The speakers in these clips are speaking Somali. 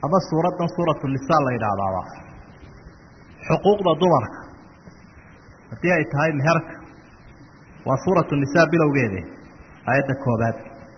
ama suuraddan suuratu nisaa la yidhaahdaaba xuquuqda dumarka haddii ay tahay meherka waa suuratu nisaa bilowgeede aayadda koobaad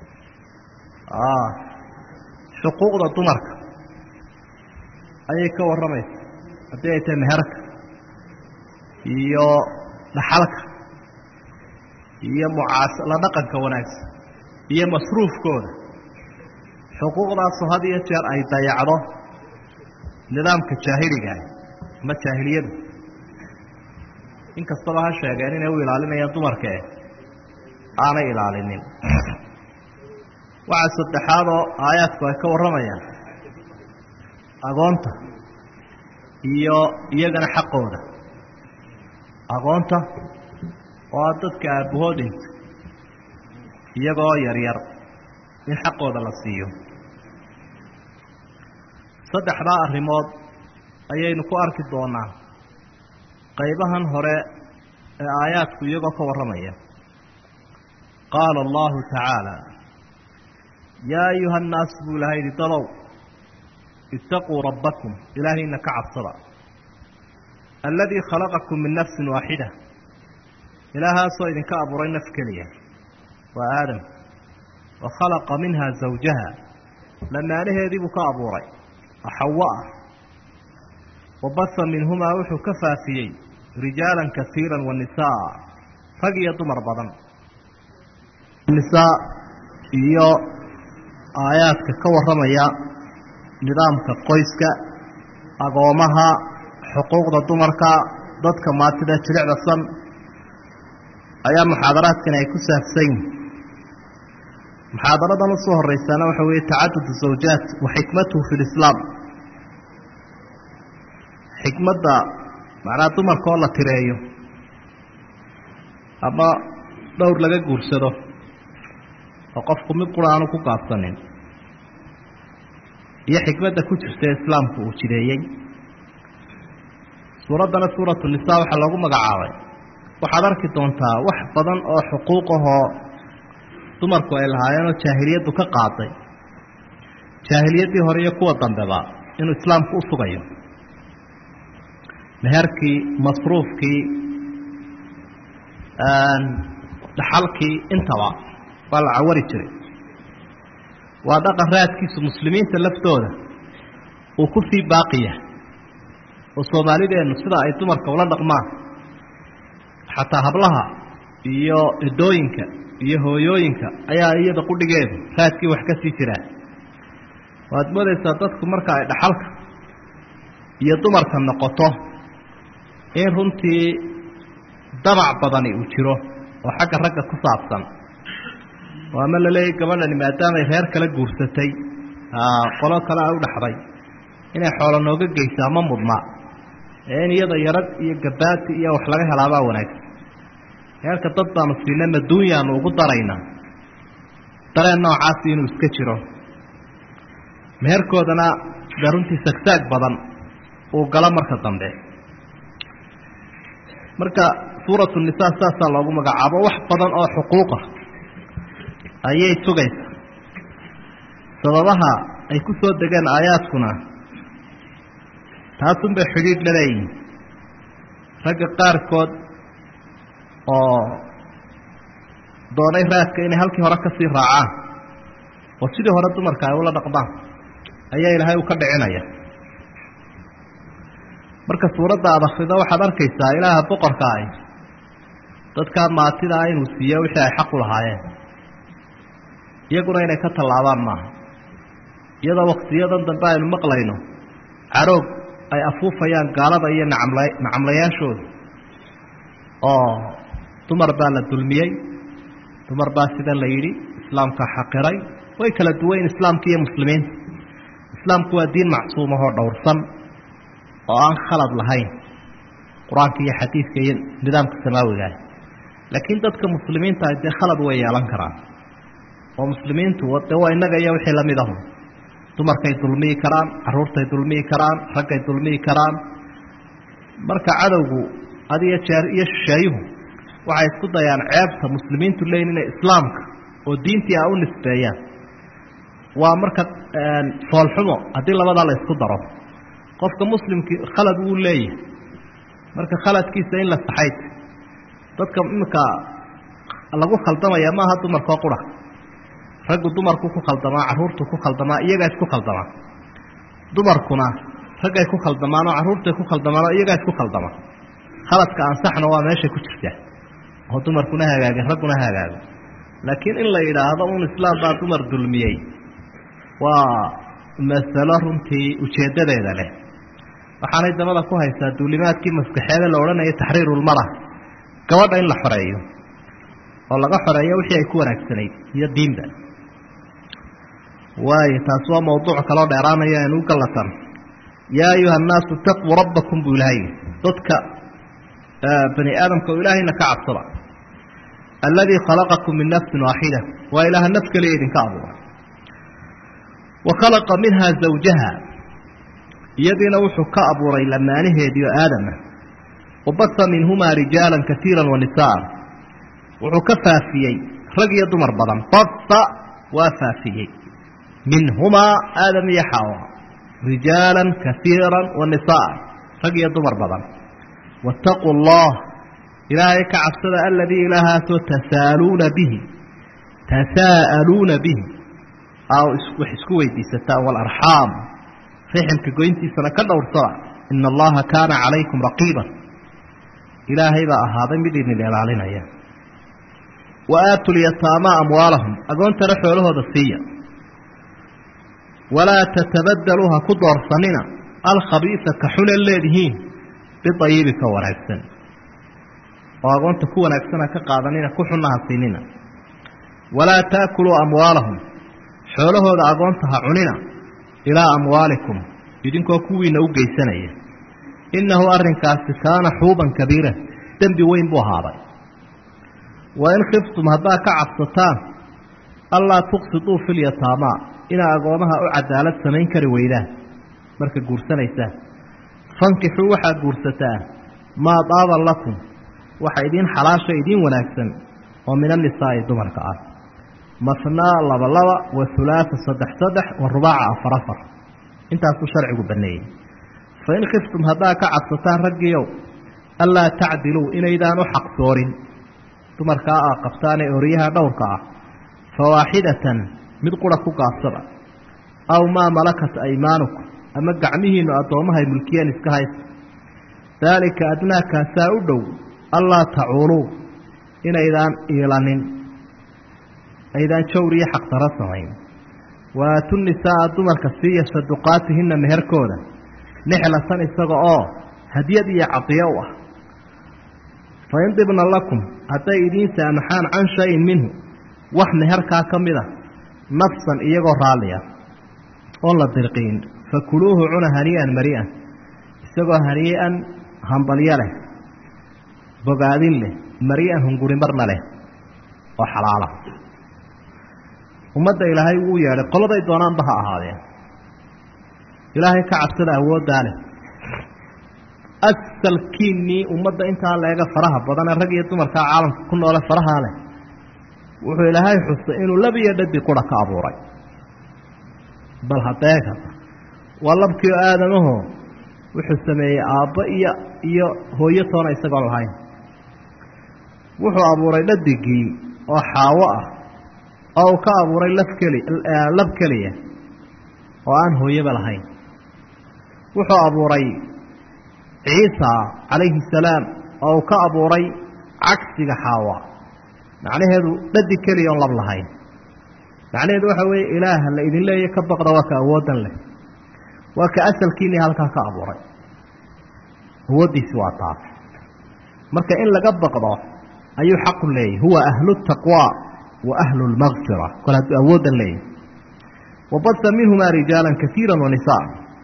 xuquuqda dumarka ayay ka warramaysa haddii ay tahay meherka iyo dhaxalka iyo mucaas la dhaqanka wanaagsan iyo masruufkooda xuquuqdaasoo had iyo jeer ay dayacdo nidaamka jaahiligaah ama jaahiliyadu inkastaba ha sheegeen inay u ilaalinayaan dumarkae aanay ilaalinin waxaa saddexaadoo aayaadku ay ka warramayaan agoonta iyo iyagana xaqooda agoonta oo a dadka aabbahood dhinta iyagoo yaryar in xaqooda la siiyo saddexdaa arrimood ayaynu ku arki doonaa qaybahan hore ee aayaadku iyagoo ka warramaya qaala allahu tacaala yaa ayuha annaas buu ilahay yidhi dadow itaquu rabbakum ilaahayna ka cabsada alladii khalaqakum min nafsin waaxida ilaahaasoo idinka abuuray naf keliya waa aadam wa khalaqa minha zawjaha lamaanaheedii buu ka abuuray xawa ah wa baha minhumaa wuxuu ka faafiyey rijaalan kasiira wa nisaa rag iyo dumar badan nisaa iyo aayaadka ka warramaya nidaamka qoyska agoomaha xuquuqda dumarka dadka maatida jilicdasan ayaa muxaadaraadkani ay ku saabsan yihin muxaadaradan usoo horeysaana waxa weeye tacadud zawjaat wa xikmatuhu fi lislaam xikmadda macnaha dumarka oo la tireeyo ama dhowr laga guursado oo qofku mid qura aanu ku gaabsanin iyo xikmadda ku jirta ee islaamku uu jireeyey suuraddana suuratu nisaa waxaa loogu magacaabay waxaad arki doontaa wax badan oo xuquuq ahoo dumarku ay lahaayeenoo jaahiliyaddu ka qaaday jaahiliyaddii hore iyo kuwa dambeba inuu islaamku u sugayo meherkii masruufkii dhaxalkii intaba waa la cawari jiray waa dhaqan raadkiisu muslimiinta laftooda uu ku sii baaqiya oo soomaalideennu sida ay dumarka ula dhaqmaan xataa hablaha iyo edooyinka iyo hooyooyinka ayaa iyada qudhigeedu raadkii wax ka sii jiraan waad moodaysaa dadku marka ay dhaxalka iyo dumarka noqoto in runtii damac badani uu jiro oo xagga ragga ku saabsan oo ama la leeyahy gabadhani maadaamay reer kala guursatay qolo kale a u dhaxday inay xoolo nooga geysaa ma mudna ee in iyada yarag iyo gabaati iyo wax laga helaabaa wanaagsan reerka dad baanu siina maduunyaanu ugu daraynaa dareen noocaasi inuu iska jiro meherkoodana dee runtii sagsaag badan uu galo marka dambe marka suuratu nisaa saasaa loogu magacaabo wax badan oo xuquuqa ayay sugaysaa sababaha ay ku soo degeen aayaadkuna taasunbay xidhiidh la leeyihin ragga qaarkood oo doonay raadka inay halkii hore ka sii raacaan oo sidii hore dumarka ay ula dhaqmaan ayaa ilaahay uu ka dhicinaya marka suuradda aad akhrido waxaad arkaysaa ilaaha boqorka ah dadkaa maatida ah inuu siiyo wixii ay xaq u lahaayeen iyaguna inay ka tallaabaan maaha iyadoo waktiyadan dambe aynu maqlayno caroog ay afuufayaan gaalada iyo nacamla nacamlayaashooda oo dumar baa la dulmiyey dumar baa sida la yidhi islaamka xaqiray way kala duwayn islaamka iyo muslimiinta islaamku waa diin macsuumahoo dhowrsan oo aan khalad lahayn qur-aanka iyo xadiidka iyo nidaamka samaawigaah laakiin dadka muslimiinta ah dee khalad way yeelan karaan oo muslimiintu dee waa innaga iyo wixii lamid ahu dumarkay dulmiyi karaan caruurtay dulmiyi karaan raggay dulmiyi karaan marka cadowgu had iyo jeer iyo shisheeyuhu waxay isku dayaan ceebta muslimiintu leeyiin inay islaamka oo diintii a u nisbeeyaan waa marka foolxumo haddii labadaa la isku daro qofka muslimkii khalad wuu leeyahay marka khaladkiisa in la saxayt dadka iminka lagu khaldamaya maaha dumarkoo qura raggu dumarku ku khaldamaa carruurtu ku khaldamaa iyagaa isku khaldamaa dumarkuna raggay ku khaldamaan oo carruurtay ku khaldamaan oo iyagaa isku khaldama khaladka ansaxna waa meeshay ku jirtaa oo dumarkuna hagaagin ragguna hagaago laakiin in la yidhaahdo un islaam baa dumar dulmiyey waa masalo runtii ujeeddadeeda leh waxaanay dabada ku haysaa duulimaadkii maskaxeede la odhanaya taxriirulmara gabadha in la xoreeyo oo laga xoreeyo wixii ay ku wanaagsanayd iyo diinba waayo taasi waa mawduuc kaloo dheeraanaya anu gallatan yaa ayuha annaasu itaquu rabbakum buu ilaahay dadka bani aadamka oo ilaahayna ka cabsada alladii khalaqakum min nafsin waaxida waa ilaaha naf keliya idinka abuuray wa khalaqa minhaa zawjaha iyadiina wuxuu ka abuuray lamaanaheediio aadama wa basa minhumaa rijaalan kaiira wa nisaa wuxuu ka faafiyey rag iyo dumar badan basa waa faafiyey minhumaa aadam iyo xawa rijaala kaiira wa nisaa rag iyo dumar badan waataquu allah ilaahay ka cabsada aladii ilaahaasoo tasaaluuna bihi tasaa'aluuna bihi aa wax isku weydiisataan waalarxaam riximka goyntiisana ka dhowrsada ina allaha kaana calaykum raqiiban ilaahay baa ahaaday mid idin ilaalinaya wa aatu lyataamaa amwaalahum agoontana xoolahooda siiya walaa tatabadaluu ha ku doorsanina alkhabiisa ka xunan leedihiin biayibi ka wanaagsan oo agoonta ku wanaagsana ka qaadanina ku xunna ha siinina walaa taakuluu amwaalahum xoolahooda agoonta ha cunina ilaa amwaalikum idinkoo kuwiina u geysanaya innahu arrinkaasi kaana xuuban kabiira dembi weyn buu ahaaday wa in khiftum haddaad ka cabsataan allaa tuqsiduu filyataamaa inaa agoomaha u cadaalad samayn kari weydaan marka guursanaysaan fankixuu waxaad guursataan maa daaba lakum waxa idiin xalaasha idiin wanaagsan oo min annisaa'i dumarka ah masnaa laba laba wa hulaasa saddex saddex wa rubaaca afar afar intaasuu sharcigu banneeyey fa in khiftum haddaad ka cabsataan raggiiow allaa tacdiluu inaydaan u xaqsoorin dumarkaa aa qabtaanee oryaha dhowrka ah fawaaxidatan mid qura ku gaabsada aw maa malakat aymaanukum ama gacmihiinnu addoommahay mulkiyeen iska haysta daalika adnaakaasaa u dhow allaa tacuuluu inaydaan iilanin aydaan jawr iyo xaqdaro samayn waatu nisaa'a dumarka siiya saduqaatihinna meherkooda nixlatan isaga oo hadyad iyo cadiyo u ah fa in dibna lakum hadday idiin saamaxaan can shayin minhu wax meherkaa ka mid a nafsan iyagoo raalliya oon la dirqiin fakuluuhu cuna hanii'an mari'an isagoo hanii'an hambalyo leh bogaadin leh mari'an hungurimarna leh oo xalaala ummadda ilaahay wuu yeedhay qoladay doonaanba ha ahaadeen ilaahay ka cabsada awooddaa leh asalkiinnii ummadda intaa leega faraha badane rag iyo dumarkaa caalamka ku noole farahaa leh wuxuu ilaahay xusay inuu lab iyo dhadi qura ka abuuray bal hadeega waa labkiio aadamaho wuxuu sameeyey aabbo iyo iyo hooyo toona isagoon lahayn wuxuu abuuray dhadigii oo xaawo ah oo uu ka abuuray laf keli lab keliya oo aan hooyaba lahayn wuxuu abuuray ciisa calayhi salaam oo uu ka abuuray cagsiga xaawa macnaheedu dhadi keliya oon lab lahayn macnaheedu waxa weeye ilaaha la idin leeya ka baqda waa ka awooddan leh waa ka asalkiinii halkaa ka abuuray awooddiisi waa taas marka in laga baqdo ayuu xaqu leeyahy huwa ahlu taqwa wa ahlu lmaqfira kol hadduu awooddan leeyahy wabasa minhumaa rijaala kaiira wa nisaa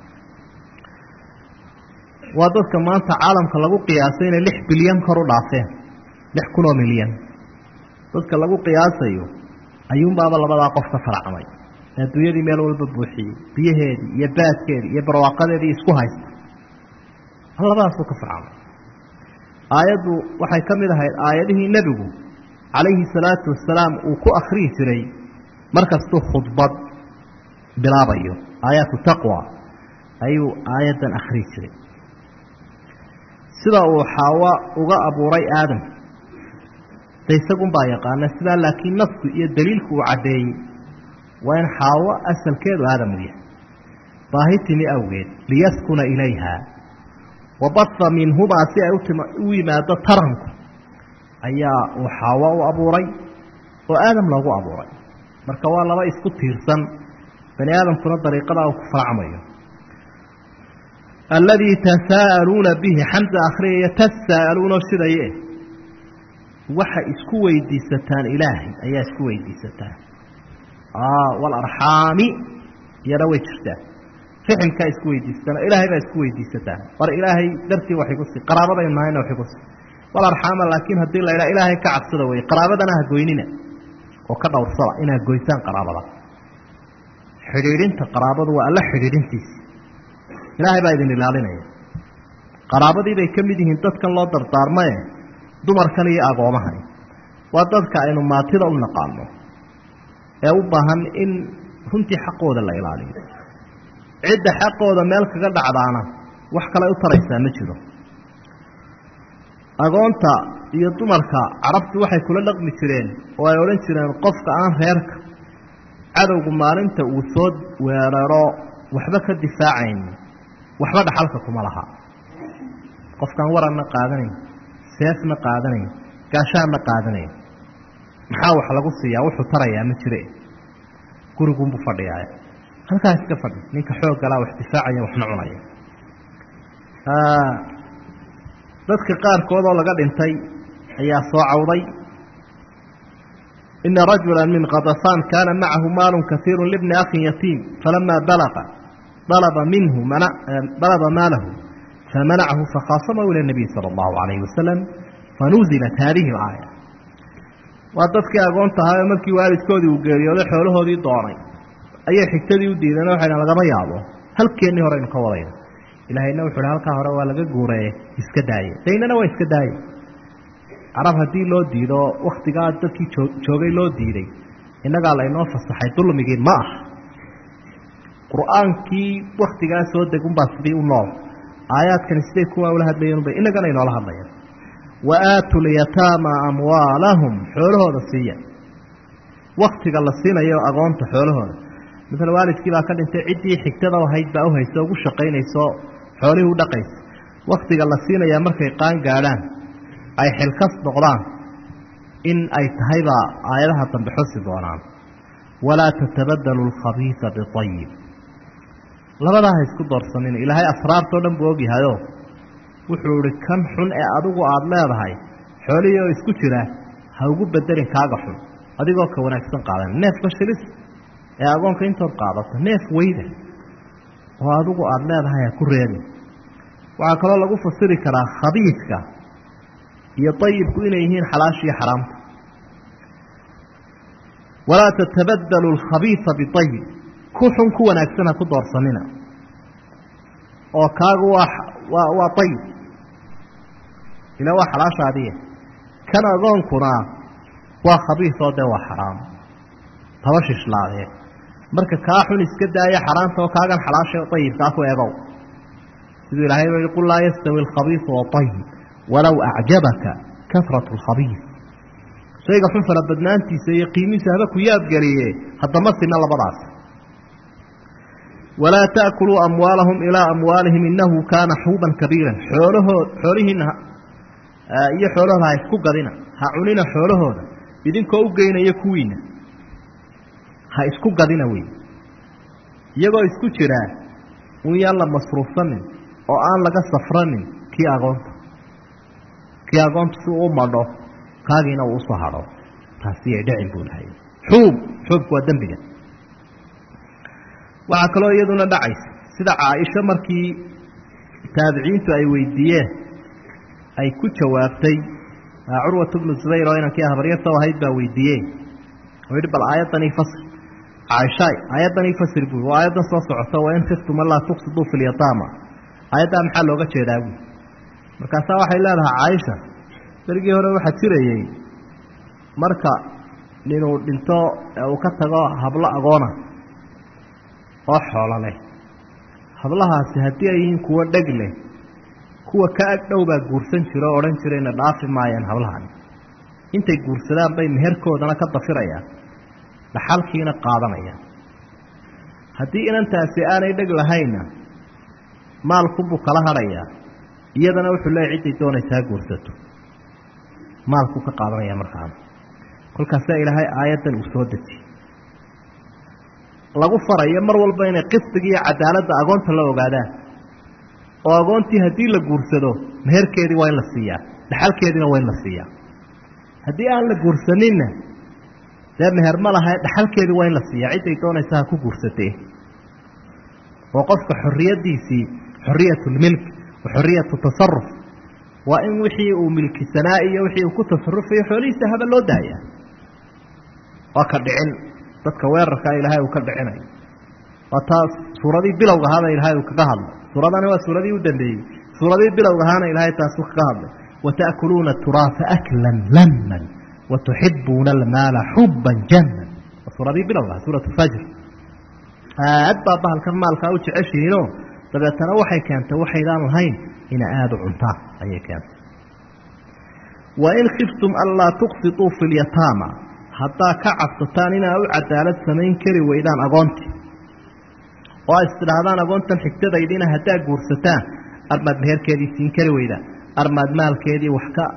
waa dadka maanta caalamka lagu qiyaasay inay lix bilyan kor u dhaafeen lix kun oo milyan dadka lagu qiyaasayo ayuunbaaba labadaa qof ka faracmay adduunyadii meel walba buuxiyey biyaheedii iyo baadkeedii iyo barwaaqadeedii isku haysta labadaasuu ka farcamay aayaddu waxay ka mid ahayd aayadihii nebigu calayhi salaatu wasalaam uu ku akhriyi jiray markastuu khudbad bilaabayo aayaatu taqwa ayuu aayaddan akhrii jiray sida uu xaawa uga abuuray aadam de isagunbaa yaqaana sidaa laakiin nafku iyo daliilku uu caddeeyey waa in xaawo asalkeedu aadam u yahay baahi timi awgeed liyaskuna ilayha wabaha minhumaa si ay u yimaado taranku ayaa uu xaawo u abuuray oo aadam loogu abuuray marka waa laba isku tiirsan bani aadamkuna dariiqadaa uu ku faracmayo alladii tasaa'aluuna bihi xamsa akhriyaya tasaa'aluuna sidaye waxa isku weydiisataan ilaahay ayaa isku weydiisataan walarxaami iyana way jirtaa ficilkaa isku weydiisataan oo ilaahay baa isku weydiisataan war ilaahay dartii wax igu sii qaraabadaynu nahayna wax igu sii walarxaama laakiin haddii la idhaha ilaahay ka cabsada weye qaraabadana ha goynina oo ka dhowrsada inaad goysaan qaraabada xidhiidhinta qaraabadu waa alla xidhiidhintiisi ilaahay baa idin ilaalinaya qaraabadii bay ka mid yihiin dadkan loo dardaarmaye dumarkan iyo agoomahani waa dadka aynu maatida u naqaano ee u baahan in runtii xaqooda la ilaaliyo cidda xaqooda meel kaga dhacdaana wax kale u taraysaa ma jiro agoonta iyo dumarka carabtu waxay kula dhaqmi jireen oo ay odhan jireen qofka aan reerka cadowgu maalinta uu soo weeraro waxba ka difaacayn waxba dhaxalka kuma laha qofkaan waranna qaadanayn seefna qaadanayn gaashaanna qaadanayn maxaa wax lagu siiyaa wuxuu tarayaa ma jire gurigunbuu fadhiyaaya halkaa iska fadhi ninka xooggalaa wax difaacaya waxna cunaya dadka qaarkood oo laga dhintay ayaa soo cawday ina rajula min kadafaan kaana macahu maalu kaiiru libni akhin yatiim falamaa balaqa dalaba minhu dalaba maalahu famanachu fakhaasamahu ila nabiy sala allahu calayhi wasalam fanuzilat haadihi alaaya waa dadkii agoonta ahaa markii waalidkoodii uu geeriyooday xoolahoodii doonay ayay xigtadii u diideen waxay dhan lagama yaabo halkeennii horeynu ka wadayna ilaahayna wuxu uhi halkaa hore waa laga guureeye iska daaye daynana waa iska daaye carab haddii loo diido waktigaa dadkii oo joogay loo diiday innagaa laynoo fasaxay dulmigii ma ah qur-aankii waktigaa soo degunbaa sidii u nool aayaadkani siday kuwaa ula hadlayeenba innagana inoola hadlayaan wa aatu lyataama amwaalahum xoolahooda siiya waktiga la siinayo agoonta xoolahooda maala waalidkii baa ka dhintay ciddii xigtada ahayd baa uhaysa ugu shaqaynayso xoolihii u dhaqaysa waktiga la siinayaa markay qaan gaadhaan ay xilkas noqdaan in ay tahaybaa aayadaha dambe xusi doonaan walaa tatabadalu alkhabiisa biayib labadaa ha isku doorsanin ilaahay asraartoo dhan buu ogyahayo wuxuu ihi kan xun ee adigu aada leedahay xoolihii oo isku jira ha ugu bedelin kaaga xun adigoo ka wanaagsan qaadan neefka shilis ee agoonka intood qaadato neef weyda oo adigu aada leedahay ha ku reebin waxaa kaloo lagu fasiri karaa khabiidka iyo ayibku inay yihiin xalaasha iyo xaraamta walaa tatabadalu alkhabiisa biayib ku xun ku wanaagsan ha ku doorsanina oo kaagu waa waa waa ayib ila waa xalaasha adiya kan agoonkuna waa khabiis oo dee waa xaraam taba shishlaadee marka kaa xun iska daaya xaraamta oo kaagan xalaasha ayibkaa ku egow siduu ilahay ba qul laa yastawi alkhabiisu waayib walow acjabaka kasrat alkhabiis shayga xun fara badnaantiisa iyo qiimihiisa haba ku yaadgeliye haddama sina labadaas walaa taakuluu amwaalahum ilaa amwaalihim inahu kaana xuuban kabiiran xoolahood xoolihiina iyo xoolahooda ha isku gadina ha cunina xoolahooda idinkoo u geynaya kuwiina ha isku gadina wey iyagoo isku jiraa un yaan la masruufsanin oo aan laga safranin kii agoonta kii agoonta si uu madho kaagiina uu usoo hadho taasi ay dhacin buu lahay xuub xuubku waa dembiga waxaa kaloo iyaduna dhacaysa sida caaisho markii taabiciintu ay weydiiyeen ay ku jawaabtay curwat bnu zubayr oo inankii habaryarta ahayd baa weydiiyey oo yidhi bal aayaddan ii fasir caaishaay aayaddan ii fasir buui waa aayaddan soo socota wa in khiftum an laa tuqsiduu fi lyataama aayaddaa maxaa looga jeedaa buui markaasaa waxay leedahay caaisha berigii hore waxaa jirayey marka ninuu dhinto ee uu ka tago hablo agoona oo xoolo leh hablahaasi haddii ay yihiin kuwo dheg leh kuwa ka ag dhow baa guursan jira oo odhan jirayna dhaafi maayaan hablahan intay guursadaan bay meherkoodana ka dafirayaan dhaxalkiina qaadanayaan haddii inantaasi aanay dheg lahaynna maalkunbuu kala hadhayaa iyadana wuxuu leeyahy cidday doonaysa ha guursato maalkuu ka qaadanaya markaana kolkaasaa ilaahay aayaddan uu soo dejiyey lagu farayo mar walba inay qisdiga iyo cadaaladda agoonta la ogaadaan oo agoontii haddii la guursado meherkeedii waa in la siiyaa dhaxalkeediina waa in la siiyaa haddii aan la guursaninna dee meher ma laha dhaxalkeedii waa in la siiyaa cidday doonaysa ha ku guursatee oo qofka xorriyaddiisii xoriyatulmilk wa xoriyatu tasaruf waa in wixii uu milkisanaa iyo wixii uu ku tasarufayo xoolihiisa haba loo daaya waa ka dhicin dadka weerarkaa ilaahay uu ka dhicinayo waa taa suuradii bilowga ahaaba ilaahay uu kaga hadlay suuradani waa suuradii u dambeeyey suuradii bilowga ahaana ilaahay taasuu kaga hadlay wata'kuluuna turaasa aklan laman watuxibuuna almaala xuban jaman waa suuradii bilowga aha suurat fajr aad baa bahalkan maalkaa u jeceshihiinoo dabeetana waxay keentay waxaydaan lahayn ina aada u cuntaan ayay keentay wain khiftum anlaa tuqsituu fi lyataama haddaa ka cabsataan inaa u cadaalad samayn kari weydaan agoontii oo ay istidhaahdaan agoontan xigtadaydiina haddaa guursataan armaad meherkeedii siin kari weydaan armaad maalkeedii wax ka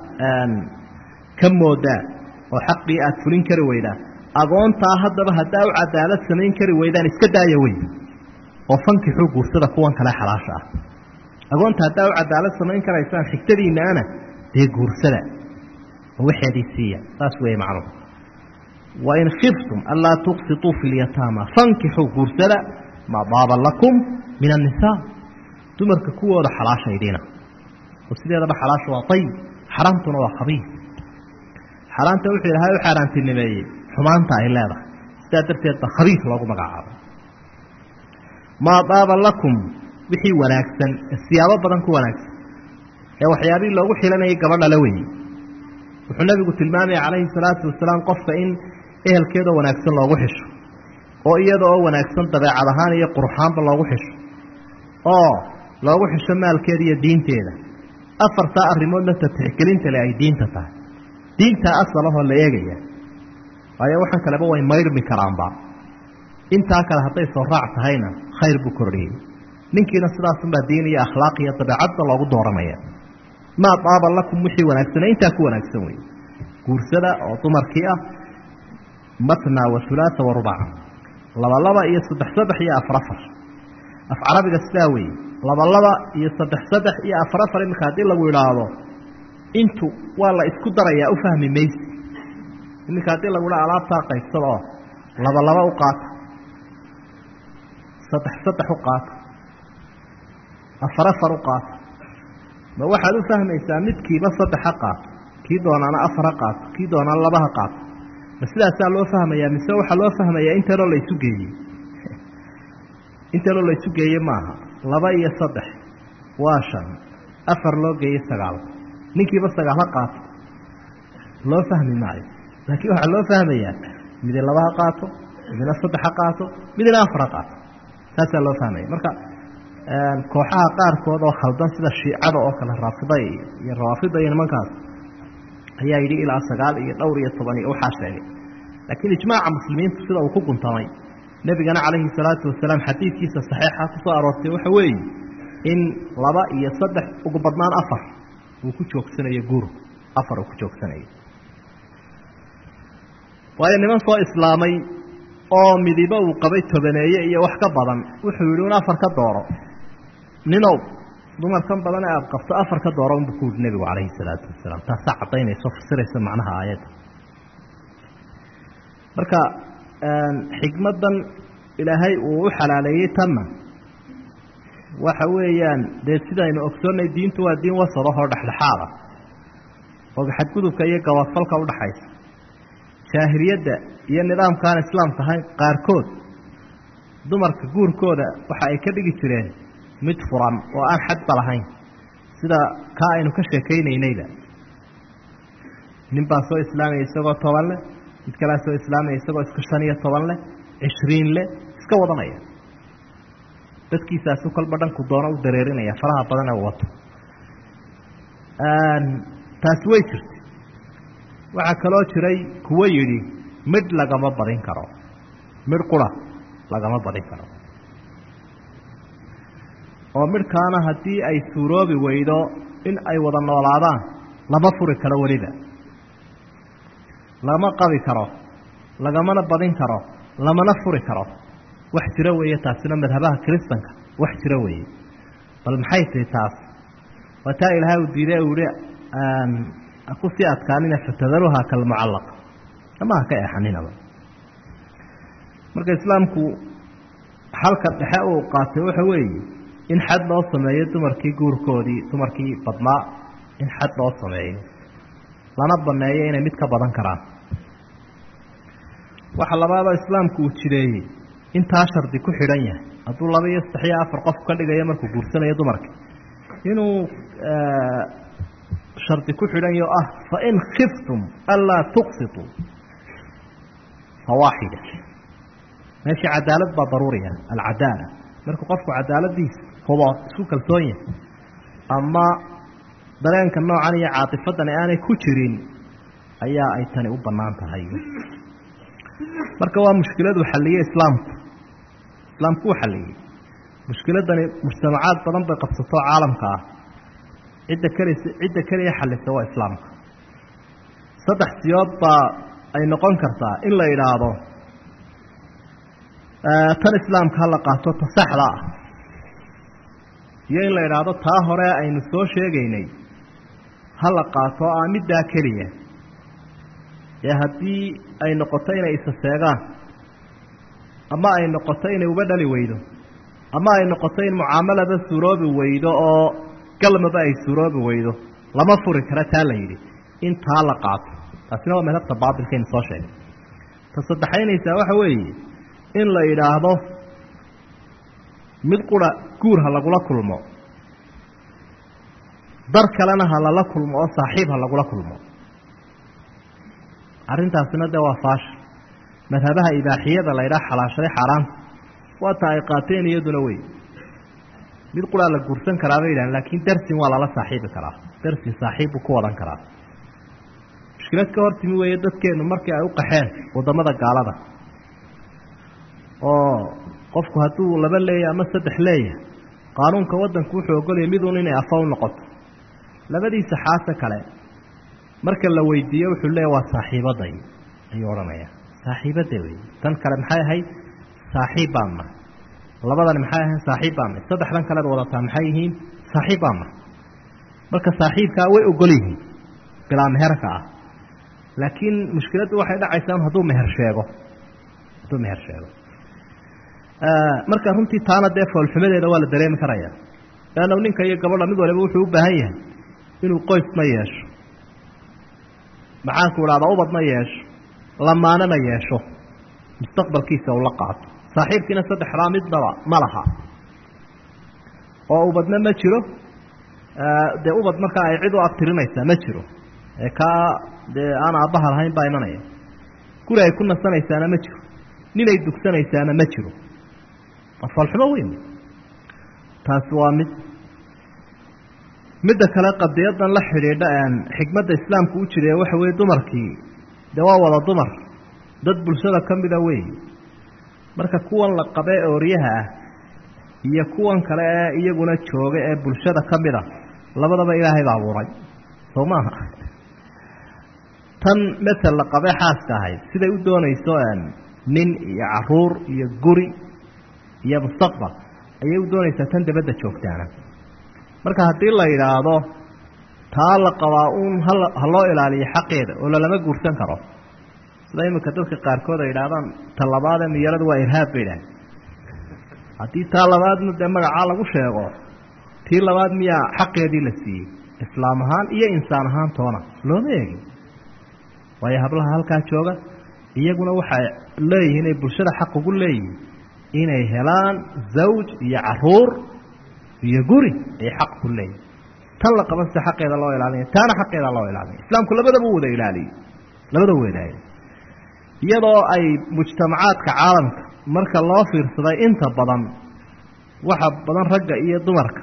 ka moodaa oo xaqii aad fulin kari weydaan agoontaa haddaba haddaa u cadaalad samayn kari weydaan iska daaya wey oo fankixuu guursada kuwan kale xalaasha ah agoonta haddaa u cadaalad samayn karaysaan xigtadiinnaana dee guursada oo waxeedii siiya saas weeye macnuhu wain khiftum anlaa tuqsituu fi lyataama fankixuu guursada maa daaba lakum min annisaa dumarka kuwooda xalaashaydiina oo sideedaba xalaasha waa ayib xaraamtuna waa khabiis xaaraanta wuxuu ilahay u xaaraantinimeeyey xumaanta ay leedahay sidaa darteed ba khabiis loogu magacaabay maa daaba lakum wixii wanaagsan siyaabo badan ku wanaagsan ee waxyaabihii loogu xilanayay gabadha la weeyey wuxuu nabigu tilmaamaya calayhi salaatu wasalaam qofka in ehelkeedoo wanaagsan loogu xisho oo iyada oo wanaagsan dabeecad ahaan iyo quruxaanba loogu xisho oo loogu xisho maalkeeda iyo diinteeda afartaa arrimoodna tatixgelinta le ay diinta tahay diintaa asalahoo la eegaya waayo waxaan kaleba way mayrmi karaanba intaa kale hadday soo raac tahayna khayr buu kordhiyey ninkiina sidaasunbaa diin iyo akhlaaq iyo dabeecadda loogu dooranaya maa daaba lakum wixii wanaagsane intaa ku wanaagsan wey guursada oo dumarkii ah matna wa hulaasa wa rubaca laba laba iyo saddex saddex iyo afar afar af carabiga sidaa weeye laba laba iyo saddex saddex iyo afar afar iminka haddii lagu idhaahdo intu waa la isku darayaa u fahmi maysi iminka haddii lagu idha alaabtaa qaybsada oo laba laba u qaata saddex saddex u qaata afar afar u qaata ma waxaad u fahmaysaa midkiiba saddex ha qaato kii doonaana afar ha qaato kii doonaana laba ha qaato ma sidaasaa loo fahmayaa mise waxaa loo fahmayaa intanoo la isu geeyey intanoo la isu geeye maaha laba iyo saddex waa shan afar loo geeyey sagaal ninkiiba sagaal ha qaato loo fahmi maayo laakiin waxaa loo fahmayaa midi laba ha qaato midina saddex ha qaato midina afar ha qaato saasaa loo fahmaya marka kooxaha qaarkood oo khaldan sida shiicada oo kale raafida iyo rawaafida iyo nimankaas ayaa yidhi ilaa sagaal iyo dhowr iyo toban iyo waxaa sheegay laakiin ijmaaca muslimiintu sida uu ku guntamay nebigana calayhi salaatu wasalaam xadiidkiisa saxiixa ku soo aroortay waxa weeye in laba iyo saddex ugu badnaan afar uu ku joogsanayo guru afar uu ku joogsanayo waayo niman soo islaamay oo midibo uu qabay tobaneeye iyo wax ka badan wuxuu yidhi un afar ka dooro ninow dumarkan badan ee aada qabto afar ka dooro unbuu ku yidhi nebigu calayhi salaatu wasalaam taasaa caddaynayso fasiraysa macnaha aayadda marka xikmaddan ilaahay uu u xalaaleeyey tanna waxa weeyaan dee sidaynu ogsoonnay diintu waa diin wasadahoo dhexdhexaada oo xadgudubka iyo gabaadfalka udhaxaysa jaahiliyadda iyo nidaamkaan islaamka ahayn qaarkood dumarka guurkooda waxa ay ka dhigi jireen mid furan oo aan xadba lahayn sida kaa aynu ka sheekaynaynayba nin baa soo islaamaya isagoo toban leh mid kalea soo islaamaya isagoo iska shan iyo toban leh cishriin leh iska wadanaya dadkiisaasu kolba dhanku doono u dareerinaya faraha badan ee wato taasi way jirtay waxaa kaloo jiray kuwo yidhi midh lagama badin karo midh qura lagama badin karo oo midhkaana haddii ay suuroobi weydo in ay wada noolaadaan lama furi karo weliba lama qabi karo lagamana badin karo lamana furi karo wax jiro weeye taasina madhabaha kiristanka wax jiro weeye bal maxay tihi taas waa taa ilaahay uu diiday uu yihi kusii adkaanina fatadaruha kalmucallaq ama ha ka eexaninaba marka islaamku xalka dhexe uu qaatay waxa weeye in xad loo sameeyo dumarkii guurkoodii dumarkii badnaa in xad loo sameeyo lana baneeyo inay mid ka badan karaan waxa labaadoo islaamku uu jireeyey intaa shardi ku xidhan yahay hadduu laba iyo saddex iyo afar qof ka dhigayo markuu guursanayo dumarka inuu shardi ku xidhan yaho ah fain khiftum anlaa tuqsituu fawaaxida meeshii cadaalad baa daruuriya alcadaala markuu qofku cadaaladiisa hubo isku kalsoon yahay ama dareenka noocan iyo caatifadani aanay ku jirin ayaa ay tani u bannaan tahay marka waa mushkiladu xalliye islaamku islaamku uu xalliyey mushkiladani mujtamacaad badan bay qabsato caalamka ah cidda kelis cidda keliya xallisa waa islaamka saddex siyood baa ay noqon kartaa in la idhaahdo tan islaamka ha la qaato ta saxda ah iyo in la idhaahdo taa hore aynu soo sheegaynay ha la qaato a middaa keliya ee haddii ay noqoto inay isa seegaan ama ay noqoto inay uba dhali weydo ama ay noqoto in mucaamalaba suuroobi weydo oo galmaba ay suuroobi weydo lama furi kara taa la yidhi in taa la qaato taasina waa madhabta baatilkaynu soo sheegay ta saddexaynaysaa waxa weeye in la yidhaahdo mid qura guur ha lagula kulmo dar kalena ha lala kulmo oo saaxiib ha lagula kulmo arrintaasina dee waa faasha madhabaha ibaaxiyada la ydhaha xalaashaday xaaraanta waata ay qaateen iyaduna wey mid quraa la guursan karaa bay yidhahan laakiin darsin waa lala saaxiibi karaa darsin saaxiib buu ku wadan karaa mushkilad ka hortimi weeye dadkeennu markii ay u qaxeen waddamada gaalada oo qofku hadduu laba leeyahy ama saddex leeyahay qaanuunka waddanku wuxuu ogolaya miduun inay afa u noqoto labadiisa xaase kale marka la weydiiyo wuxuu leeya waa saaxiibaday ayuu odhanaya saaxiibada wey tan kale maxay ahayd saaxiib baan nahay labadani maxay ahayd saaxiib baan nahay saddexdan kalead wadataa maxay yihiin saaxiib baan nahay marka saaxiibkaa way ogol yihiin bilaa meherka ah laakiin mushkiladdu waxay dhacaysaa hadduu meher sheego hadduu meher sheego marka runtii taana dee foolxumadeeda waa la dareemi karaya leanna ninka iyo gabadha mid waliba wuxuu u baahan yahay inuu qoysma yeesho maxaanku idhahdaa ubadna yeesho lamaanana yeesho mustaqbalkiisa uu la qaato saaxiibkiina saddexdaa midnaba ma laha oo ubadna ma jiro dee ubad markaa ay cid u abtirinaysaa ma jiro ee kaa dee aan aabbaha lahayn baa imanaya guri ay ku nasanaysaana ma jiro ninay dugsanaysaana ma jiro waa foolxumo weyn taasi waa mid midda kale qadiyadan la xidhiidha xikmadda islaamku u jire waxa weye dumarkii dee waa wada dumar dad bulshada ka mida wey marka kuwan la qabee ooryaha ah iyo kuwan kale ee iyaguna jooga ee bulshada ka mid a labadaba ilaahay baa abuuray soo maaha tan masel la qabee xaaska ahayd siday u doonayso nin iyo caruur iyo guri iyo mustaqbal ayay u doonaysaa tan dabadda joogtaana marka haddii la yidhaahdo taa la qabaa uun hala ha loo ilaaliyo xaqeeda oo lalama guursan karo sida iminka dadka qaarkood ay yidhahdaan ta labaadee miyaradu waa irhaab bay idhaaheen haddii taa labaadna dee magacaa lagu sheego tii labaad miyaa xaqeedii la siiyey islaam ahaan iyo insaan ahaan toona looma eegin waayo hablaha halkaa jooga iyaguna waxay leeyihiin ay bulshada xaq ugu leeyihiin inay helaan zawj iyo caruur iyo guri ay xaq ku leeyihin tan la qaban sida xaqeeda loo ilaalinaya taana xaqeeda loo ilaalinaya islaamku labadaba u wada ilaaliyey labadaba wadaayay iyadoo ay mujtamacaadka caalamka marka loo fiirsaday inta badan waxa badan ragga iyo dumarka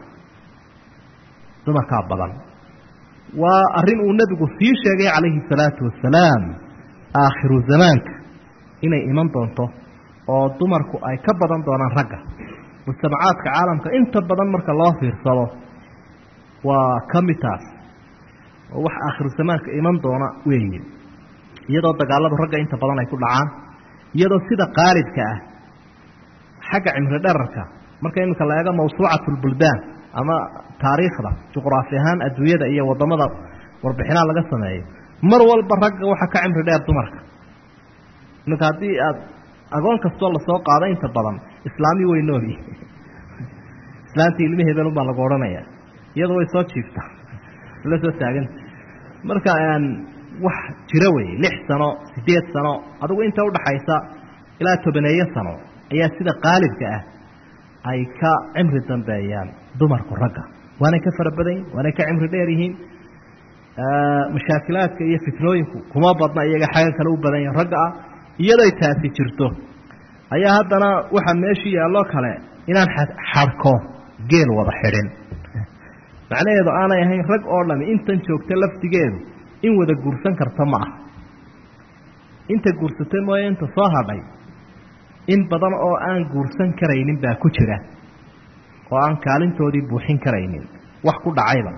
dumarkaa badan waa arrin uu nebigu sii sheegay calayhi salaatu wasalaam aakhiru zamaanka inay iman doonto oo dumarku ay ka badan doonaan ragga mujtamacaadka caalamka inta badan marka loo fiirsado waa ka mid taas oo wax aakhiru zamaanka iman doona weeye iyadoo dagaaladu ragga inta badan ay ku dhacaan iyadoo sida qaalibka ah xagga cimri dherarka marka iminka la eego mawsuucat lbuldaan ama taariikhda juqraafi ahaan adduunyada iyo wadamada warbixinaa laga sameeyo mar walba ragga waxaa ka cimri dheer dumarka iminka haddii aad agoon kastoo lasoo qaado inta badan islaami way nooli islaantii ilmi hebelun baa lagu odhanaya iyadu way soo jiiftaa la soo taaganta marka wax jiro wey lix sano sideed sano adigu inta udhaxaysa ilaa tobaneeyo sano ayaa sida qaalibka ah ay ka cimri dambeeyaan dumarku ragga waanay ka fara badan yihin waanay ka cimri dheer yihiin mashaakilaadka iyo fitnooyinku kuma badna iyaga xagga kale u badan yihin ragga ah iyadoy taasi jirto ayaa haddana waxaa meeshii yaalloo kale inaan xadhko geel wada xidhin macnaheedu aanay ahayn rag oo dhami intan joogta laftigeedu in wada guursan karta ma aha inta guursatay mooye inta soo hadhay in badan oo aan guursan karaynin baa ku jira oo aan kaalintoodii buuxin karaynin wax ku dhacayba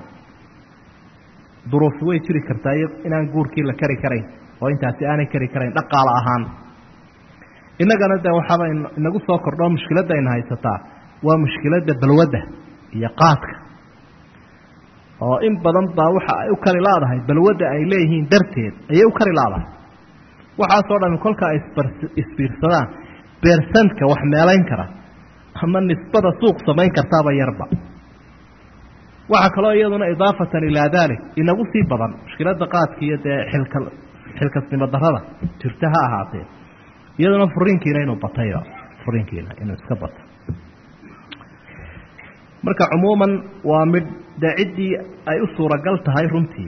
duruufi way jiri kartaa inaan guurkii la kari karayn oo intaasi aanay kari karayn dhaqaalo ahaan innagana de waxaaba inagu soo kordhoo mushkiladda ayna haysataa waa mushkiladda balwadda iyo qaadka oo in badan baa waxa ay u kari laadahay balwadda ay leeyihiin darteed ayay u kari laadahay waxaasoo dhami kolka ay isbiirsadaan beersantka wax meelayn kara ama nisbada suuq samayn kartaaba yarba waxaa kaloo iyaduna idaafatan ilaa daalik inagu sii badan mushkiladda qaadka iyo dee xilka xilkasnimo darada jirta ha ahaatee iyaduna furiinkiina inuu batayba furiinkiina inuu iska bato marka cumuuman waa mid dee ciddii ay u suuragal tahay runtii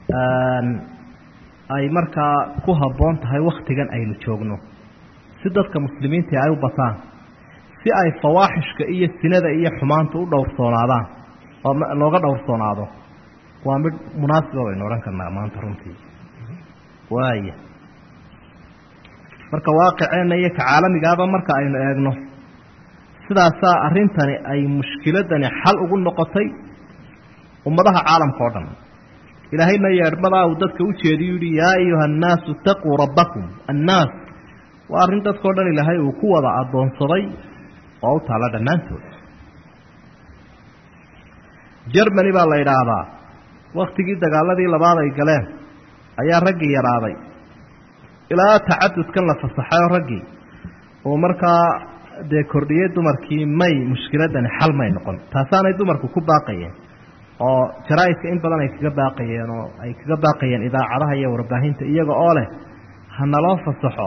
ay markaa ku habboon tahay wakhtigan aynu joogno si dadka muslimiintii ay u bataan si ay fawaaxishka iyo sinada iyo xumaanta u dhowrsoonaadaan oo looga dhowrsoonaado waa mid munaasiba baynu odhan karnaa maanta runtii waaya marka waaqiceenna iyo ka caalamigaaba marka aynu eegno sidaasaa arrintani ay mushkiladani xal ugu noqotay ummadaha caalamka oo dhan ilaahayna yeedhmadaa uu dadka u jeediyu yihi yaa ayuha annaasu itaquu rabbakum annaas waa arrin dadkao dhan ilaahay uu ku wada addoonsaday oo u taalla dhammaantood jermany baa la idhaahdaa waktigii dagaaladii labaad ay galeen ayaa raggii yaraaday ilaa tacadudkan la fasaxay oo raggii uu markaa dee kordhiyey dumarkii may mushkiladani xal may noqon taasaanay dumarku ku baaqayeen oo jaraa-idka in badan ay kaga baaqayeen oo ay kaga baaqayeen idaacadaha iyo warbaahinta iyaga oo leh hanaloo fasaxo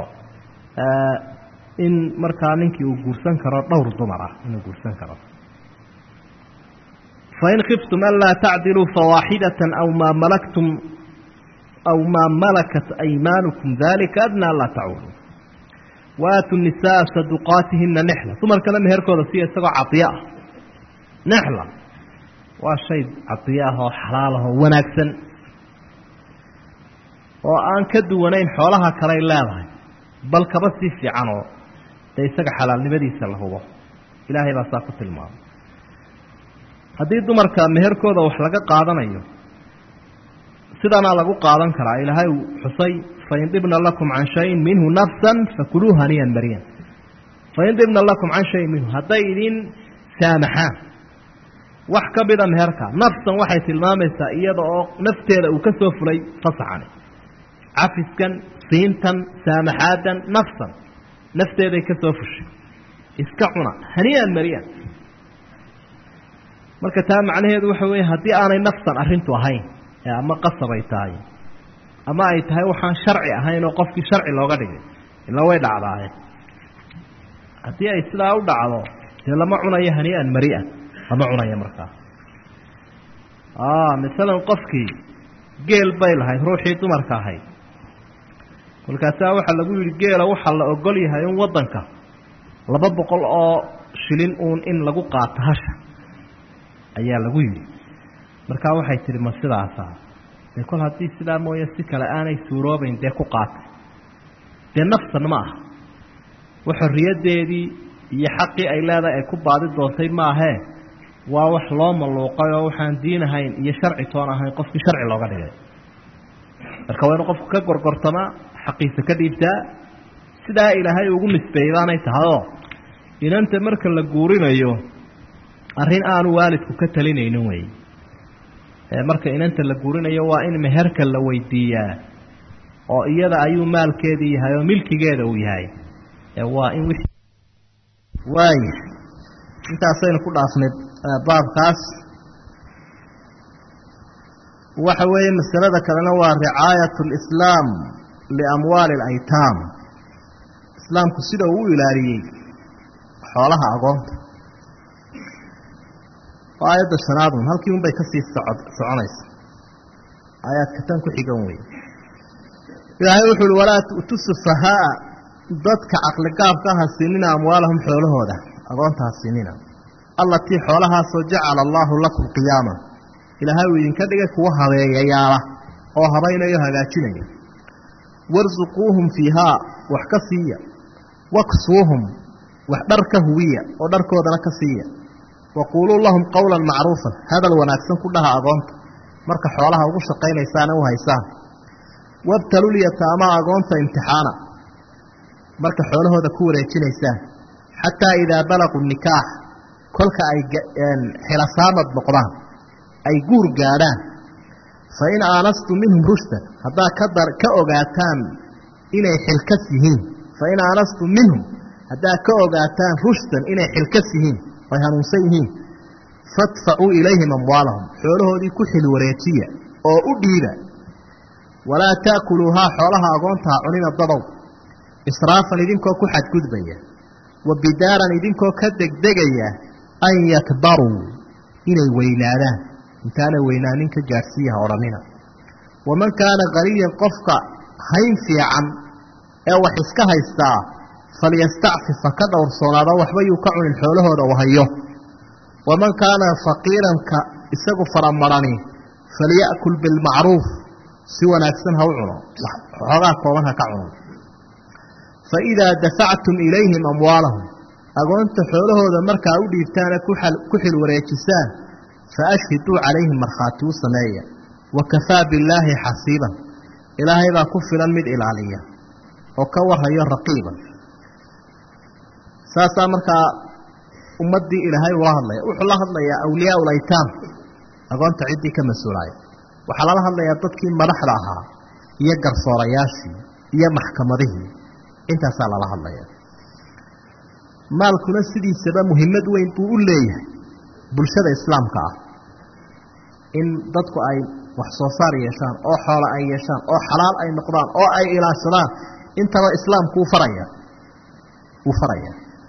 in markaa ninkii uu guursan karo dhowr dumar ah inuu guursan karo fain khiftum anlaa tacdiluu fawaaxidata aw maa malaktum aw maa malakat aymaanukum dalika adnaa laa taculu waaatu nisaa saduqaatihina nexla dumarkana meherkooda siya isagoo cadiyo ah nexla waa shay cadiyo ah oo xalaal ah oo wanaagsan oo aan ka duwanayn xoolaha kaley leedahay bal kaba sii fiican oo dee isaga xalaalnimadiisa la hubo ilaahay baa saa ku tilmaamay haddii dumarka meherkooda wax laga qaadanayo sidanaa lagu qaadan karaa ilaahay uu xusay fain dibna lakum can shayin minhu nafsan fakuluu haniyan mariyan fain dibna lakum can shayin minhu hadday idin saamaxaan wax ka mida meherka nafsan waxay tilmaamaysaa iyada oo nafteeda uu ka soo fulay fasaxani cafiskan siintan saamaxaadan nafsan nafteeday ka soo fushay iska cuna haniyan mariyan marka taa macnaheedu waxa weeye haddii aanay nafsan arrintu ahayn ee ama qasab ay tahay ama ay tahay waxaan sharci ahayn oo qofkii sharci looga dhigay ila way dhacdaaye haddii ay sidaa u dhacdo dee lama cunayo hanii'an mari'an lama cunayo markaa masalan qofkii geel bay lahayd ruuxii dumarka ahayd kolkaasaa waxaa lagu yidhi geela waxaa la ogol yahay in waddanka laba boqol oo shilin uun in lagu qaato hasha ayaa lagu yidhi markaa waxay tihi ma sidaasa dee kol haddii sidaa mooye si kale aanay suuroobayn dee ku qaatay dee nafsan ma aha wa xorriyaddeedii iyo xaqii ay leedahay ay ku baadi doontay maahee waa wax loo malluuqay oo waxaan diin ahayn iyo sharci toon ahayn qofkii sharci looga dhigay marka waa inu qofku ka gorgortamaa xaqiisa ka dhiibtaa sidaa ilaahay ugu nisbeeyey baanay tahayoo inanta marka la guurinayo arrin aanu waalidku ka talinaynin wey marka inanta la guurinayo waa in meherka la weydiiyaa oo iyada ayuu maalkeedii yahay oo milkigeeda uu yahay waa in wixii waaya intaasaynu ku dhaafnay baabkaas waxa weeye masalada kalena waa ricaayat lislaam liamwaali alaytaam islaamku sida uu u ilaaliyey xoolaha agoonta oo aayadda shanaadun halkii unbay kasii socod soconaysa aayaadka tan ku xigan wey ilaahay wuxu uhi walaa tu'tu sufahaaa dadka caqligaabka ha siinina amwaalahum xoolahooda agoonta ha siinina allatii xoolahaasoo jacala allaahu lakum qiyaama ilaahay uu idinka dhigay kuwa habeeyayaala oo habaynayo hagaajinaya warsuquuhum fiihaa wax ka siiya waksuuhum wax dhar ka huwiya oo dharkoodana ka siiya waquuluu lahum qowlan macruufan hadal wanaagsan ku dhaha agoonta marka xoolaha ugu shaqaynaysaana u haysaan wabtalulyataamaa agoonta imtixaana marka xoolahooda ku wareejinaysaan xataa idaa balaquu nikaax kolka ay xilasaamad noqdaan ay guur gaadhaan fa in aanastum minhum rushdan haddaa kadar ka ogaataan inay xilkas yihiin fa in aanastum minhum haddaa ka ogaataan rushdan inay xilkas yihiin ay hanuunsan yihiin fadfacuu ilayhim amwaalahum xoolahoodii ku xil wareejiya oo u dhiiba walaa taakuluuhaa xoolaha agoontaha cunina dadow israafan idinkoo ku xadgudbaya wa bidaaran idinkoo ka degdegaya an yakbaruu inay weynaadaan intaana weynaanin ka gaadhsiiyaha odhanina waman kaana qaniyan qofka hayn fiican ee wax iska haystaa falyastacfif ha ka dhowrsoonaado waxba yuu ka cunin xoolahooda u hayo waman kaana faqiiranka isagu faramarani falya'kul bilmacruuf si wanaagsan ha u cuno xoogaa kooban ha ka cuno fa idaa dafactum ilayhim amwaalahum agoonta xoolahooda markaa u dhiibtaana ku xil wareejisaan fa ashhiduu calayhim markhaati u sameeya wa kafaa billaahi xasiiban ilaahay baa ku filan mid ilaaliya oo ka warhayo raqiiban saasaa markaa ummaddii ilaahay ula hadlaya wuxuu la hadlayaa awliyaa ulaytaam agoonta ciddii ka mas-uulaaya waxaa lala hadlayaa dadkii madaxda ahaa iyo garsoorayaashii iyo maxkamadihii intaasaa lala hadlaya maalkuna sidiisaba muhimmad weyn buu u leeyahay bulshada islaamka ah in dadku ay wax soo saar yeeshaan oo xoola ay yeeshaan oo xalaal ay noqdaan oo ay ilaashadaan intaba islaamku uu faraya wuu faraya